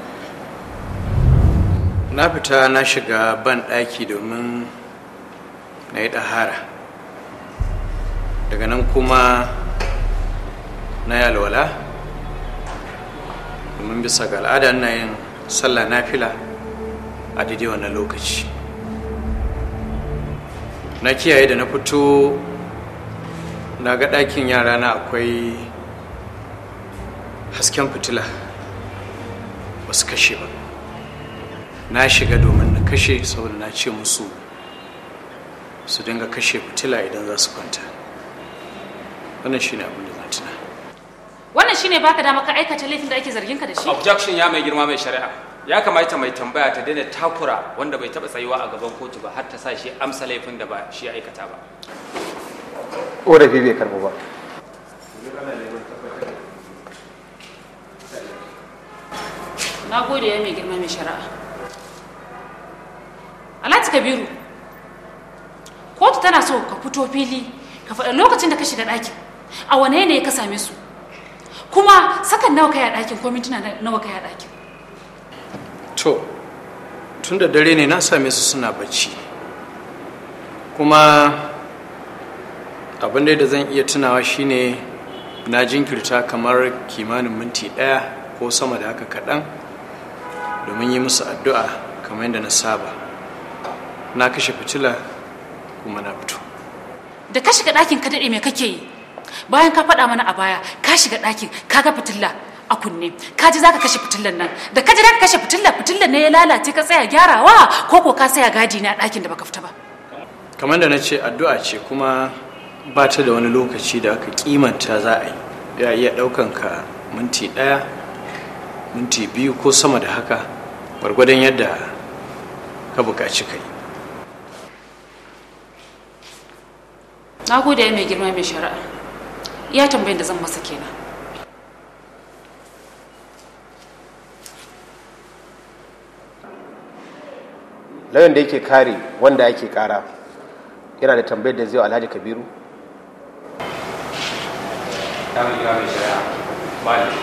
na fita na shiga ban ɗaki domin na yi ɗahara daga nan kuma na yi alwala domin bisa ga al'ada na yin sallah nafila a daidai wannan lokaci na kiyaye da na fito na ga ɗakin yara na akwai hasken fitila ba su kashe ba na shiga domin na kashe saboda na ce musu su dinga kashe fitila idan za su kwanta wannan shine abin da zan tuna Wannan shine baka dama ka aikata laifin da ake zargin ka da shi? objection ya mai girma mai shari'a ya kamata mai tambaya ta daina takura wanda bai taba tsayuwa a gaban kotu ba har ta sa shi amsa laifin da ba shi ya aikata ba ƙorafi bai karbu ba Na gode ya mai girma mai shari'a. Alhaji Kabiru, kotu tana so ka fito fili ka faɗa lokacin da ka shiga ɗakin a wane yanayi ka same su kuma sakan nawa kai a ɗakin ko mintuna nawa kai a ɗakin. to tun da dare ne na same su suna bacci kuma abin da zan iya tunawa shine na jinkirta kamar kimanin minti ɗaya ko sama da haka kaɗan domin yi musu addu'a kamar yadda na saba na kashe fitila kuma na fito Da ka shiga ɗakin ka daɗe me kake yi? Bayan ka faɗa mana a baya ka shiga ɗakin ka ga fitilla a kunne ka ji zaka kashe fitillan nan da ka ji zaka kashe fitilla fitillan ne ya lalace ka tsaya gyarawa ko ko ka tsaya gadi na ɗakin da baka fita ba. kamar da na ce addu'a ce kuma ba ta da wani lokaci da aka kimanta za a yi ya iya ɗaukan ka minti ɗaya minti biyu ko sama da haka gwargwadon yadda ka buƙaci kai Na gode ya mai girma mai shari'a. iya tambayin da zan masa kenan lauyan da yake kare wanda yake kara yana da tambayar da zai wa alhaji kabiru ya mai kira mai shari'a ba ne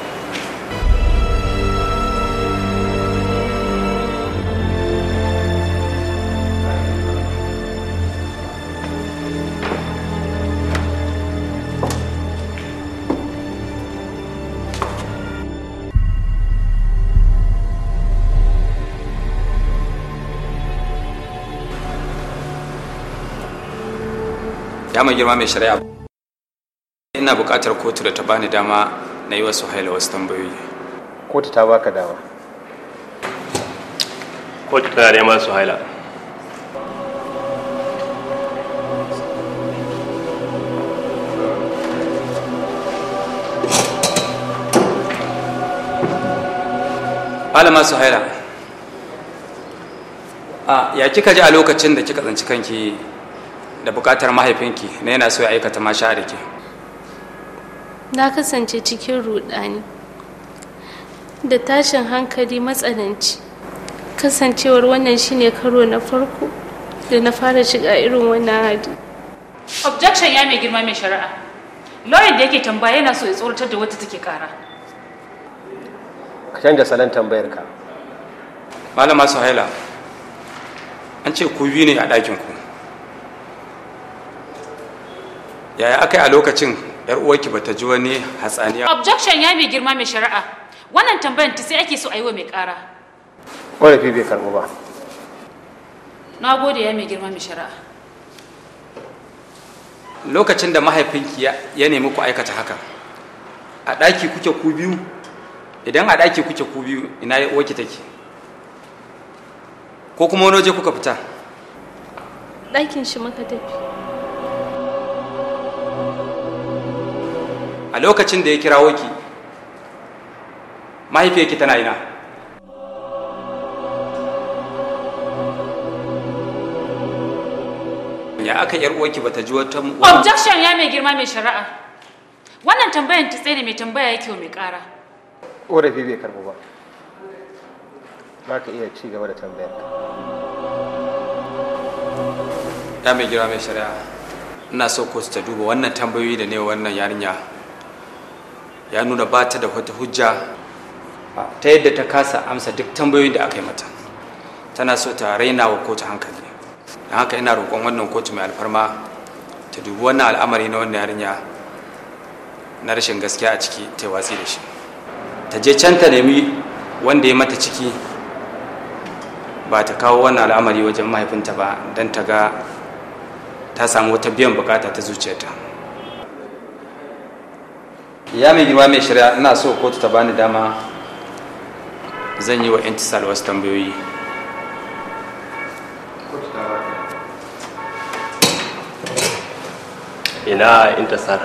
ya mai girma mai shari'a ina buƙatar kotu da ta bani dama na yi wasu haila wasu tambayoyi kotu ta baka dama kotu tana neman su haila malama su haila a ya kika ji a lokacin da kika tsanci kanki da buƙatar mahaifinki na yana so ya aikata masha da ke na kasance cikin rudani da tashin hankali matsananci kasancewar wannan shine karo na farko da na fara shiga irin wannan hali objection ya mai girma mai shari'a lawyer da yake tambaya yana so ya tsoratar da wata take kara ka canja salon tambayar ka malama su haila an ce ku biyu ne a ɗakin ku yaya aka yi a lokacin yar uwarki bata ji wani hatsaniya objection ya mai girma mai shari'a wannan tambayan ta sai ake so a yi wa mai kara ƙorafi bai karɓu ba na gode ya mai girma mai shari'a lokacin da mahaifinki ya- ya nemi ku aikata haka a ɗaki kuke ku biyu idan a ɗaki kuke ku biyu ina ya uwarki take ko kuma wani waje kuka fita ɗakin shi muka tafi a lokacin da ya kirawo ki mahaifiyarki tana ina ya aka yar uwarki bata ji wata objection ya mai girma mai shari'a wannan tambayan ta tsaye da mai tambaya yake wa mai kara ƙorafi bai karɓu ba za ka iya ci gaba da tambayar ka ya mai gira mai shari'a ina so kotu ta duba wannan tambayoyi da ne wa wannan yarinya ya nuna ba ta da wata hujja ta yadda ta kasa amsa duk tambayoyin da aka yi mata tana so ta raina wa kotu hankali don haka ina roƙon wannan kotu mai alfarma ta dubi wannan al'amari na wannan yarinya na rashin gaskiya a ciki ta yi watsi da shi ta je can ta nemi wanda ya mata ciki ba ta kawo wannan al'amari wajen mahaifinta ba don ta ga ta samu wata biyan bukata ta zuciyarta ya mai girma mai shari'a ina so kotu ta bani dama zan yi wa intisal wasu tambayoyi ina intasar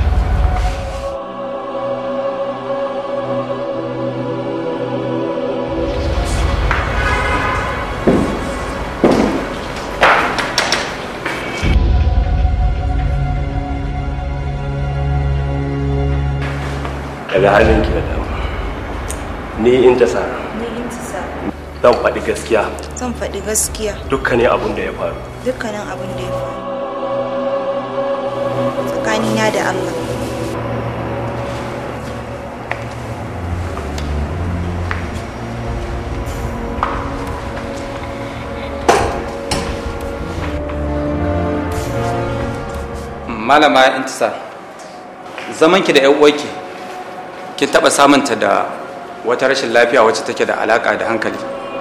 daga hannunki da dama ni intasar Ni intisar. zan faɗi gaskiya Zan faɗi gaskiya dukkanin abin da ya faru dukkanin abin da ya faru. Tsakanina da Allah. malama intisar zamanki da 'yan uwarki kin taɓa samunta da wata rashin lafiya wacce take da alaƙa da hankali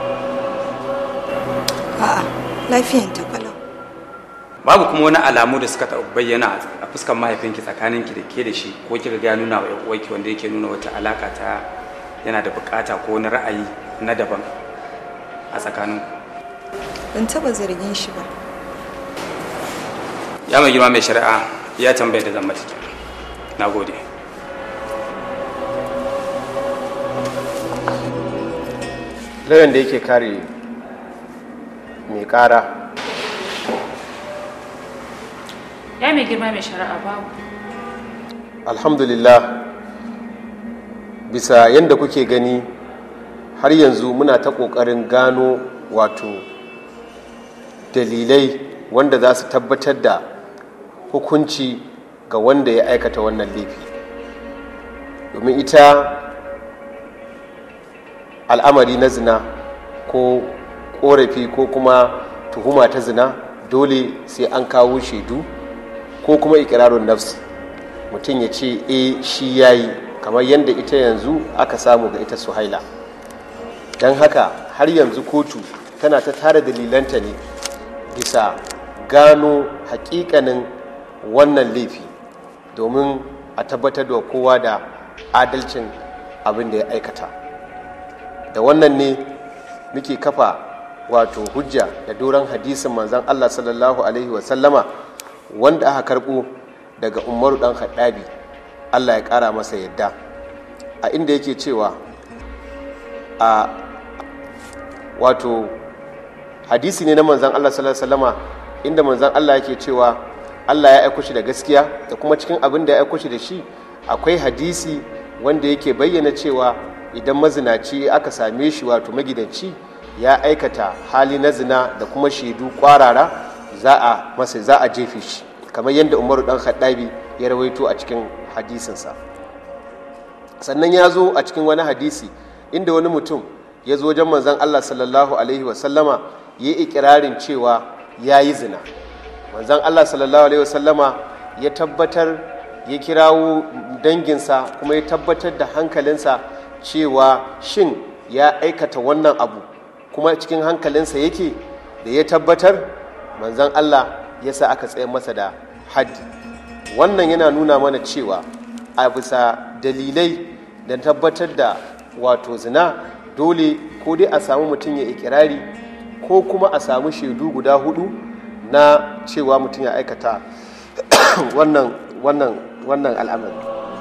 A'a, lafiyan ta kalau. babu kuma wani alamu da suka taɓa bayyana a fuskar mahaifinki tsakaninki da ke da shi ko kika ga ya nuna wa 'yan uwarki wanda yake nuna wata alaƙa ta yana da buƙata ko wani ra'ayi na daban a tsakaninku Ban taɓa zargin shi ba. ya mai girma mai shari'a ya tambaye da zan mata kenan. na gode lauyan da yake kare mai kara ya mai girma mai shari'a babu alhamdulillah bisa yadda kuke gani har yanzu muna ta ƙoƙarin gano wato dalilai wanda za su tabbatar da hukunci ga wanda ya aikata wannan laifi domin ita al'amari na zina ko ƙorafi ko kuma tuhuma ta zina dole sai an kawo shaidu ko kuma ikirarun nafsi mutum ya ce e shi ya yi kamar yadda ita yanzu aka samu ga ita suhaila don haka har yanzu kotu tana ta tara dalilanta ne bisa gano hakikanin wannan laifi domin a tabbatar da kowa da adalcin abin da ya aikata da wannan ne muke kafa wato hujja da doron hadisin manzan allah sallallahu alaihi wasallama wanda aka karbo daga umaru dan haɗabi allah ya ƙara masa yadda a inda yake cewa a wato hadisi ne na manzan allah sallallahu alaihi wasallama inda manzan allah yake cewa allah ya aiko shi da gaskiya da kuma cikin abin da ya aiko shi da shi akwai hadisi wanda yake bayyana cewa idan mazinaci aka same shi wato magidanci ya aikata hali na zina da kuma shaidu kwarara za a masa za a jefe shi kamar yadda umaru dan haddabi ya rawaito a cikin hadisinsa sannan ya zo a cikin wani hadisi inda wani mutum ya zo wajen manzan allah sallallahu alaihi wasallama ya yi ikirarin cewa ya yi zina manzan allah sallallahu alaihi wasallama ya tabbatar ya kirawo danginsa kuma ya tabbatar da hankalinsa cewa shin ya aikata wannan abu kuma cikin hankalinsa yake da ya tabbatar manzan Allah ya sa aka tsaye masa da haddi wannan yana nuna mana cewa a bisa dalilai da tabbatar da wato zina dole ko dai a samu mutum ya ikirari ko kuma a samu shaidu guda hudu na cewa mutum ya aikata wannan wannan wannan al'amari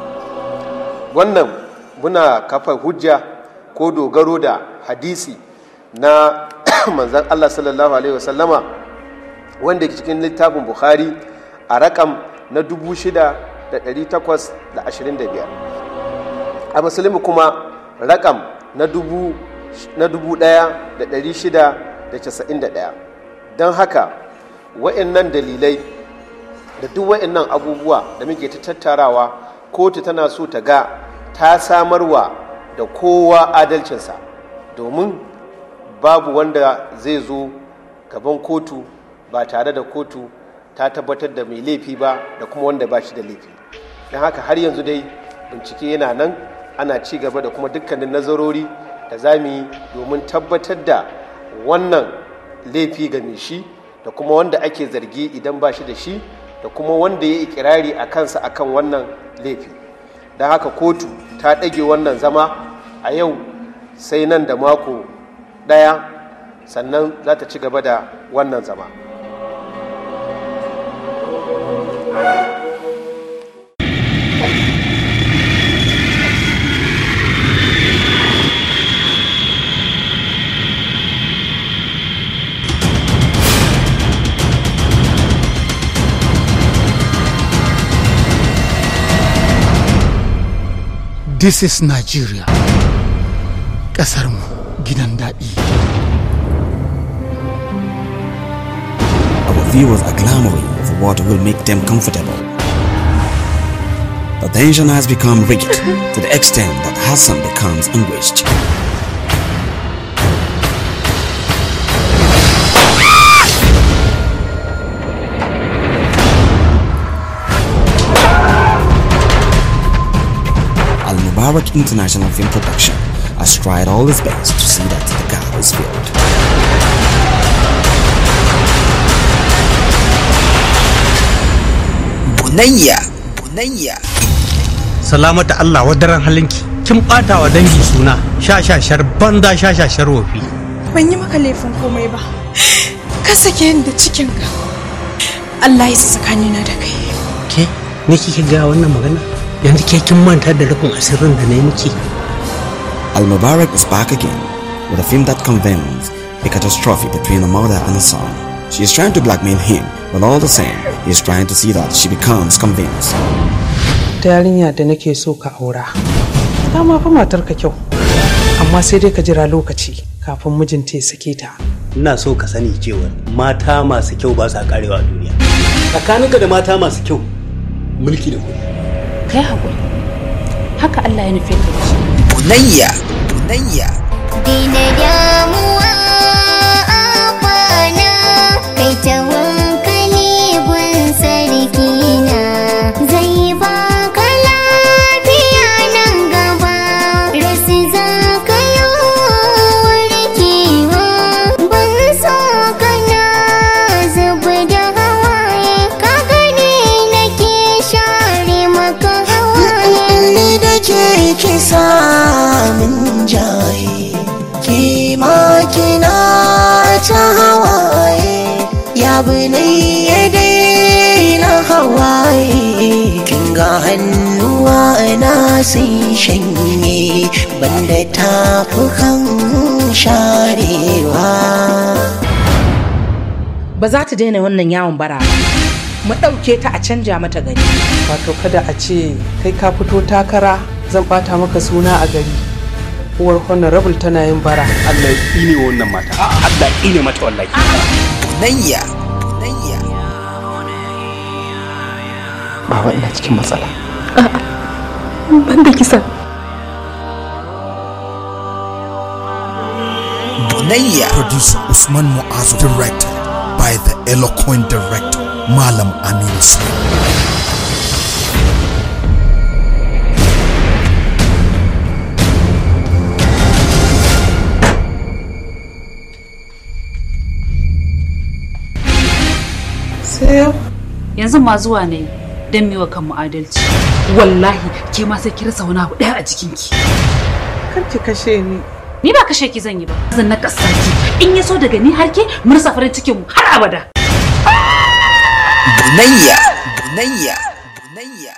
wannan muna kafa hujja ko dogaro da hadisi na manzan Allah sallallahu Alaihi wasallama wanda ke cikin littafin Bukhari a rakam na 6,825 a musulmi kuma rakam na 1,691 don haka wa'annan dalilai da duk wa'annan abubuwa da muke ta tattarawa kotu tana so ta ga ta samarwa da kowa adalcinsa domin babu wanda zai zo gaban kotu ba tare da kotu ta tabbatar da mai laifi ba da kuma wanda ba shi da laifi don haka har yanzu dai bincike yana nan ana ci gaba da kuma dukkanin nazarori da za mu yi domin tabbatar da wannan laifi ga mai shi da kuma wanda ake zargi idan ba shi da shi da kuma wanda ya ikirari a kansa akan wannan laifi don haka kotu ta ɗage wannan zama a yau sai nan da mako ɗaya sannan za ta ci gaba da wannan zama This is Nigeria. Ƙasarmu gidan daɗi. Our viewers are clamoring for what will make them comfortable. The tension has become rigid to the extent that Hassan becomes anguished. Al Mubarak International Film Production has tried all its best to see that the gap is filled. Bunayya, bunayya. salamata Allah wadaran halinki kin bata wa dangi suna shashashar banza shashashar wofi ban yi maka laifin komai ba ka sake ni da cikinka Allah ya tsakanina da kai ke ne kike ga wannan magana yanzu ke kin manta da rufin asirin da na yi miki Al Mubarak is back again with a film that convenes a catastrophe between a mother and a son. She is trying to blackmail him, but all the same, he is trying to see that she becomes convinced. wata yarinya da nake so ka aura ta ma fa matarka kyau amma sai dai ka jira lokaci kafin mijinta ya sake ta ina so ka sani cewa mata masu kyau ba sa karewa a duniya tsakaninka da mata masu kyau mulki da kuɗi kai haƙuri haka Allah ya nufe ka da shi bunayya bunayya Dina damuwa abana kai ta hankali gun sarki na zai baka lafiya nan gaba rasu za ka yi warkewa ban so kana zuba da hawaye ka gani nake share maka hawaye ni da ke kisa min jaye ki ma kina ta hawaye ya bunai ya daina hawaye kin ga hannuwa na sun shanye banda tafukan sharewa ba za ta daina wannan yawon bara ba mu ɗauke ta a canja mata gari wato kada a ce kai ka fito takara zan bata maka suna a gari uwar honorable tana yin bara Allah ya tsine wa wannan mata Allah ya tsine mata wallahi bunayya baba ina cikin matsala ban da kisa bunayya Producer Usman Muazu. Directed by the eloquent director Malam Aminu Sani. sai yau yanzu ma zuwa ne don miwa kanmu adalci wallahi ke ma sai ki rasa wani abu ɗaya a jikinki kar ki kashe ni ni ba kashe ki zan yi ba zan na ki in ya so daga ni har ke mu rasa farin cikin mu har abada bunayya bunayya bunayya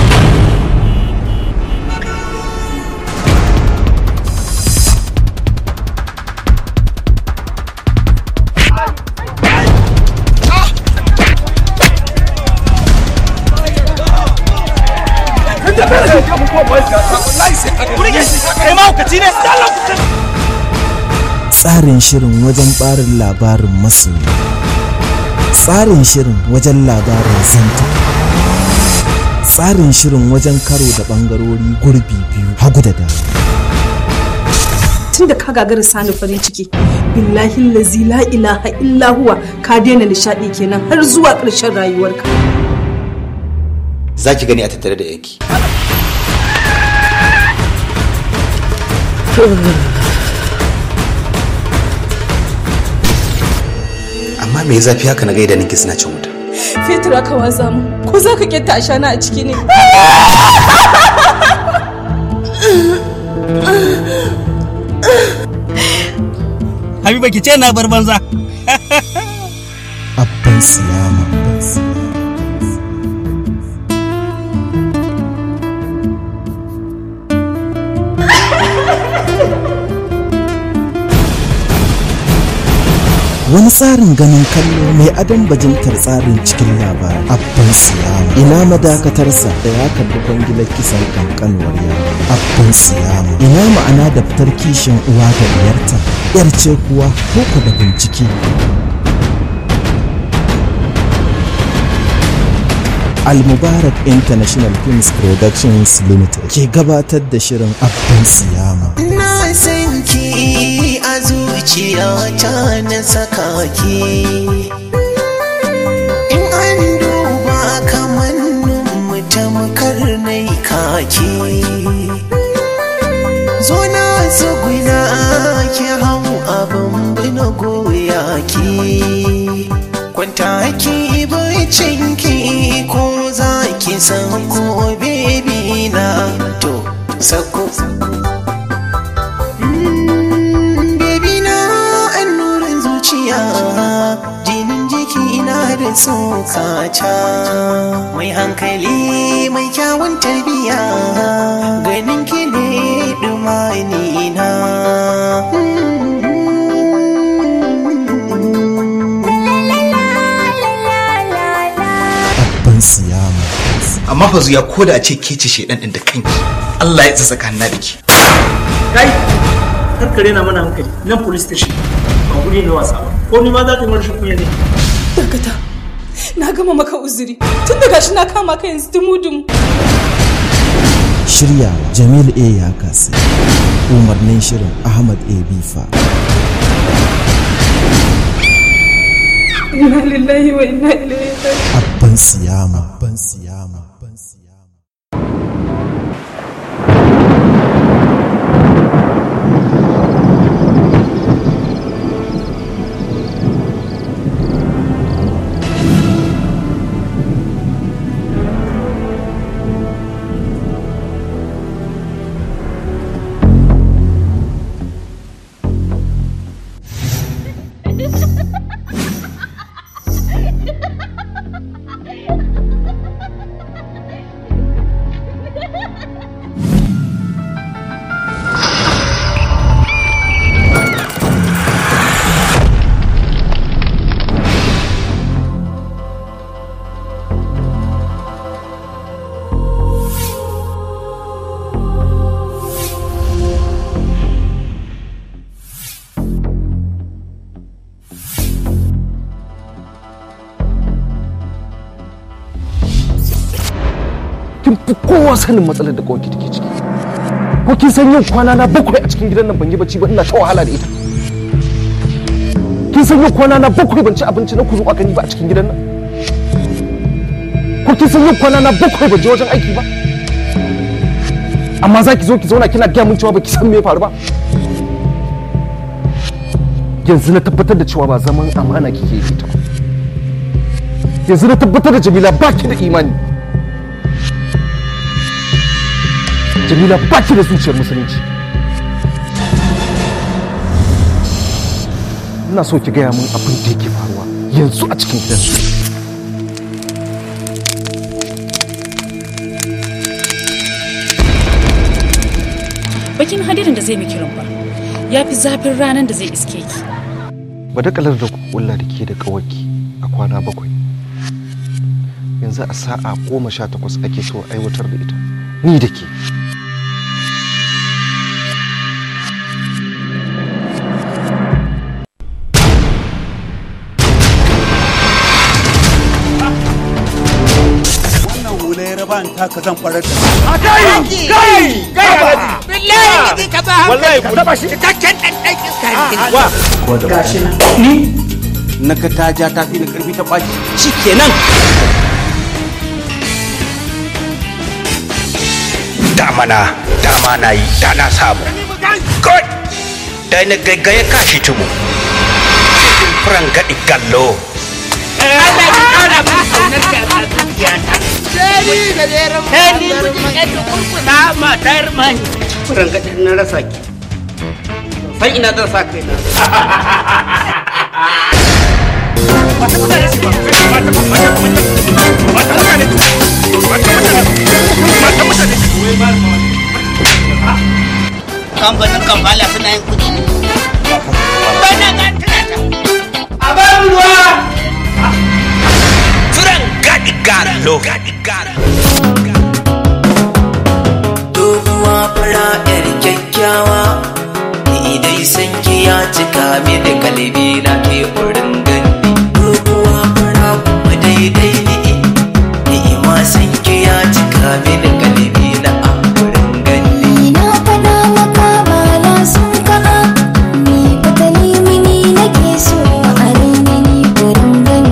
tsarin shirin wajen barin labarin masoyi tsarin shirin wajen labarin zanta tsarin shirin wajen karo da bangarori gurbi biyu hagu da dama tun da ka gagara sani farin ciki billahi lazi la ilaha illa huwa ka daina nishadi kenan har zuwa ƙarshen rayuwarka za ki gani a tattare da yanki amma me zafi haka na gaida ninki suna cin wuta fetur aka watsa mu ko za ka kenta ashana a ciki ne Habiba ki ce na bar banza. abban siyama wani tsarin ganin kallo mai adon bajintar tsarin cikin labari abban siyama ina madakatarsa da ya karbi kwangilar kisan kankanuwar yaro abban siyama ina ma'ana da fitar kishin uwa da diyarta yar ce kuwa ko da bincike Al-Mubarak International Films Productions Limited ke gabatar da shirin Abban Siyama. Na san ki a zuciyata na saka ki. In an duba kamannin mu tamkar nai kaki. Zo na tsuguna ki hau abin bina goya ki. Kwanta ki bacin ki ko za ki san ko bebi na to sako. Baby na annurin zuciya jinin jiki na da tsokata mai hankali mai kyawun tarbiya ganin ki ne dumani na Abban Siyama. amma amma fa zuya ko da a ce ke ce shedan din da kanki Allah ya tsaka kanna da ki kai karkare na mana hankali nan police station ba guri ne wasa ba ko ni ma za ka yi rashin kunya ne dakata na gama maka uzuri tun da gashi na kama ka yanzu dumu-dumu shiryawa jamil a ya kasi umarnin shirin ahmad a bifa inna lillahi wa inna ilaihi raji'un abban siyama abban siyama kin fi kowa sanin matsalar da kawai take ciki ko kin san yin kwana na bakwai a cikin gidan nan ban yi bacci ba ina ta wahala da ita kin san yin kwana na bakwai ban ci abinci na kuzu aka ni ba a cikin gidan nan ko kin san yin kwana na bakwai ban je wajen aiki ba amma za ki zo ki zauna kina gaya min cewa ba ki san me ya faru ba yanzu na tabbatar da cewa ba zaman amana kike yi ta ba yanzu na tabbatar da jamila ba ki da imani jamila ba ki da zuciyar musulunci ina so ki gaya min abin da yake faruwa yanzu a cikin gidan bakin hadirin da zai miki rumfa ya fi zafin ranar da zai iske ki badakalar da kulla da ke da kawaki a kwana bakwai yanzu a sa'a goma sha takwas ake so aiwatar da ita ni da ke wannan hula ya raba ta ka zan farar da a kai kai kai alhaji billahi ne ka ba wallahi ku taba shi cikakken dan dan iska wa gashi ni na ka ta ja ta fi da karfi ta baki shikenan damana dama na yi da na samu kai da na gaggaye kashi tumu cikin furan gaɗi gallo Allah ya kara mu kaunar ka a zuciyata Sheri da jerin Sheri mijin yadda kurkusa matar mai Furan gaɗin na rasa ki san ina zan sa kai na kamfanin kamfala suna yin kudi bana ga tunata a ban ruwa furan gaɗi gallo doguwa fara yar kyakkyawa ni dai sanki ya cika mini kalbi na ke wurin gani doguwa fara kuma daidai ni ni ma sanki ya cika mini kalbi na a wurin gani Na faɗa maka ba na son ka ni fatali mini nake so a raina ni gurin gani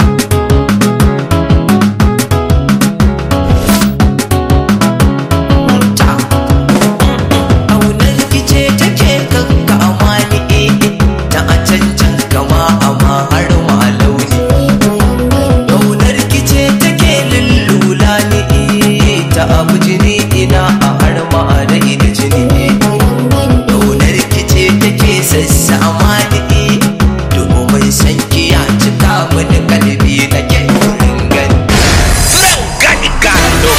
aunar fice take kanka amani eh na a cancan kama amma har ma launi aunar kice take lullula ni eh ta abu jini ina a har ma da ida jini aunar kice take sassa amani eh domin san ki ya cika mini kalbi na ke wurin gani furan gaɗi gallo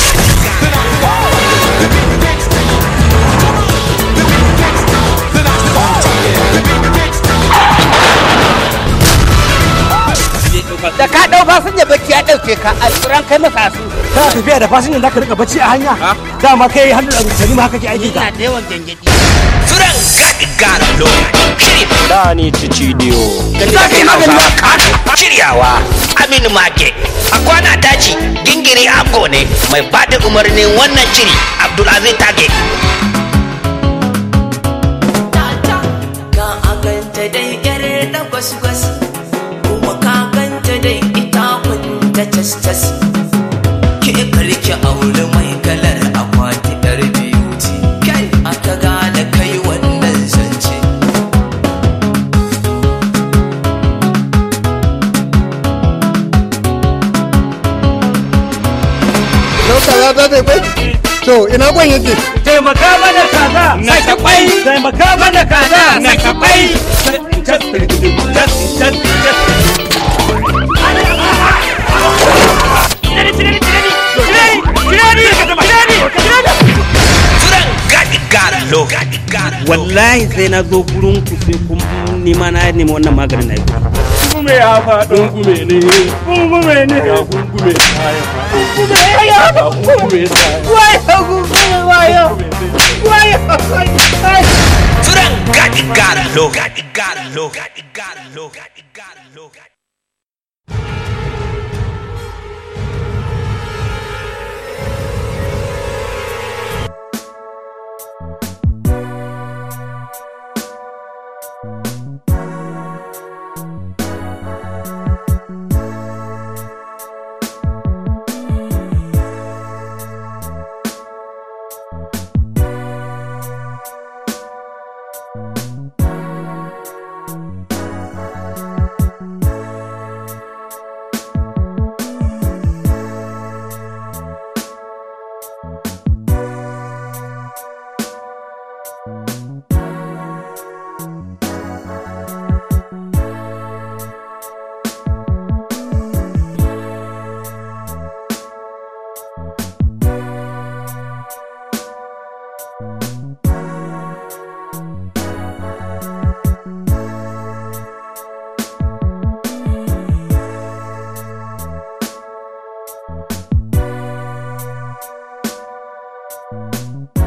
da ka dau fasinja bacci ya dauke ka a tsiran kai masa su kana tafiya da fasinjan zaka rika bacci a hanya dama kai hannu da rutani ma haka ke aikin ka ina da yawan gangadi Furan gaɗi galo. Shiri. Dani Cicidiyo. Zafi Hausawa Kano. Shiryawa. Aminu Make. A kwana daji gingiri Abgo ne mai bada umarnin wannan shiri Abdulaziz Tage. ka a ganta dai yar da gwas-gwas kuma ka ganta dai ita kunta cas-cas ke karki aure mai kalar akwati yar beauty kai aka gane kai wannan zance Dauka ya ta zai kwai? To, ina kwan yake? taimaka mana kaza na ta kwai taimaka mana kaza na ta kwai Furan gaɗi galo. wallahi sai na zo gurin ku sai kun nima na nemi wannan maganin na yi Kungume ya faɗo kungume ne. Kungume ne. Ya kungume ya Kungume ya kungume wayo kungume wayo wayo Furan gaɗi galo. Gaɗi galo. Gaɗi galo. Gaɗi galo. Thank you.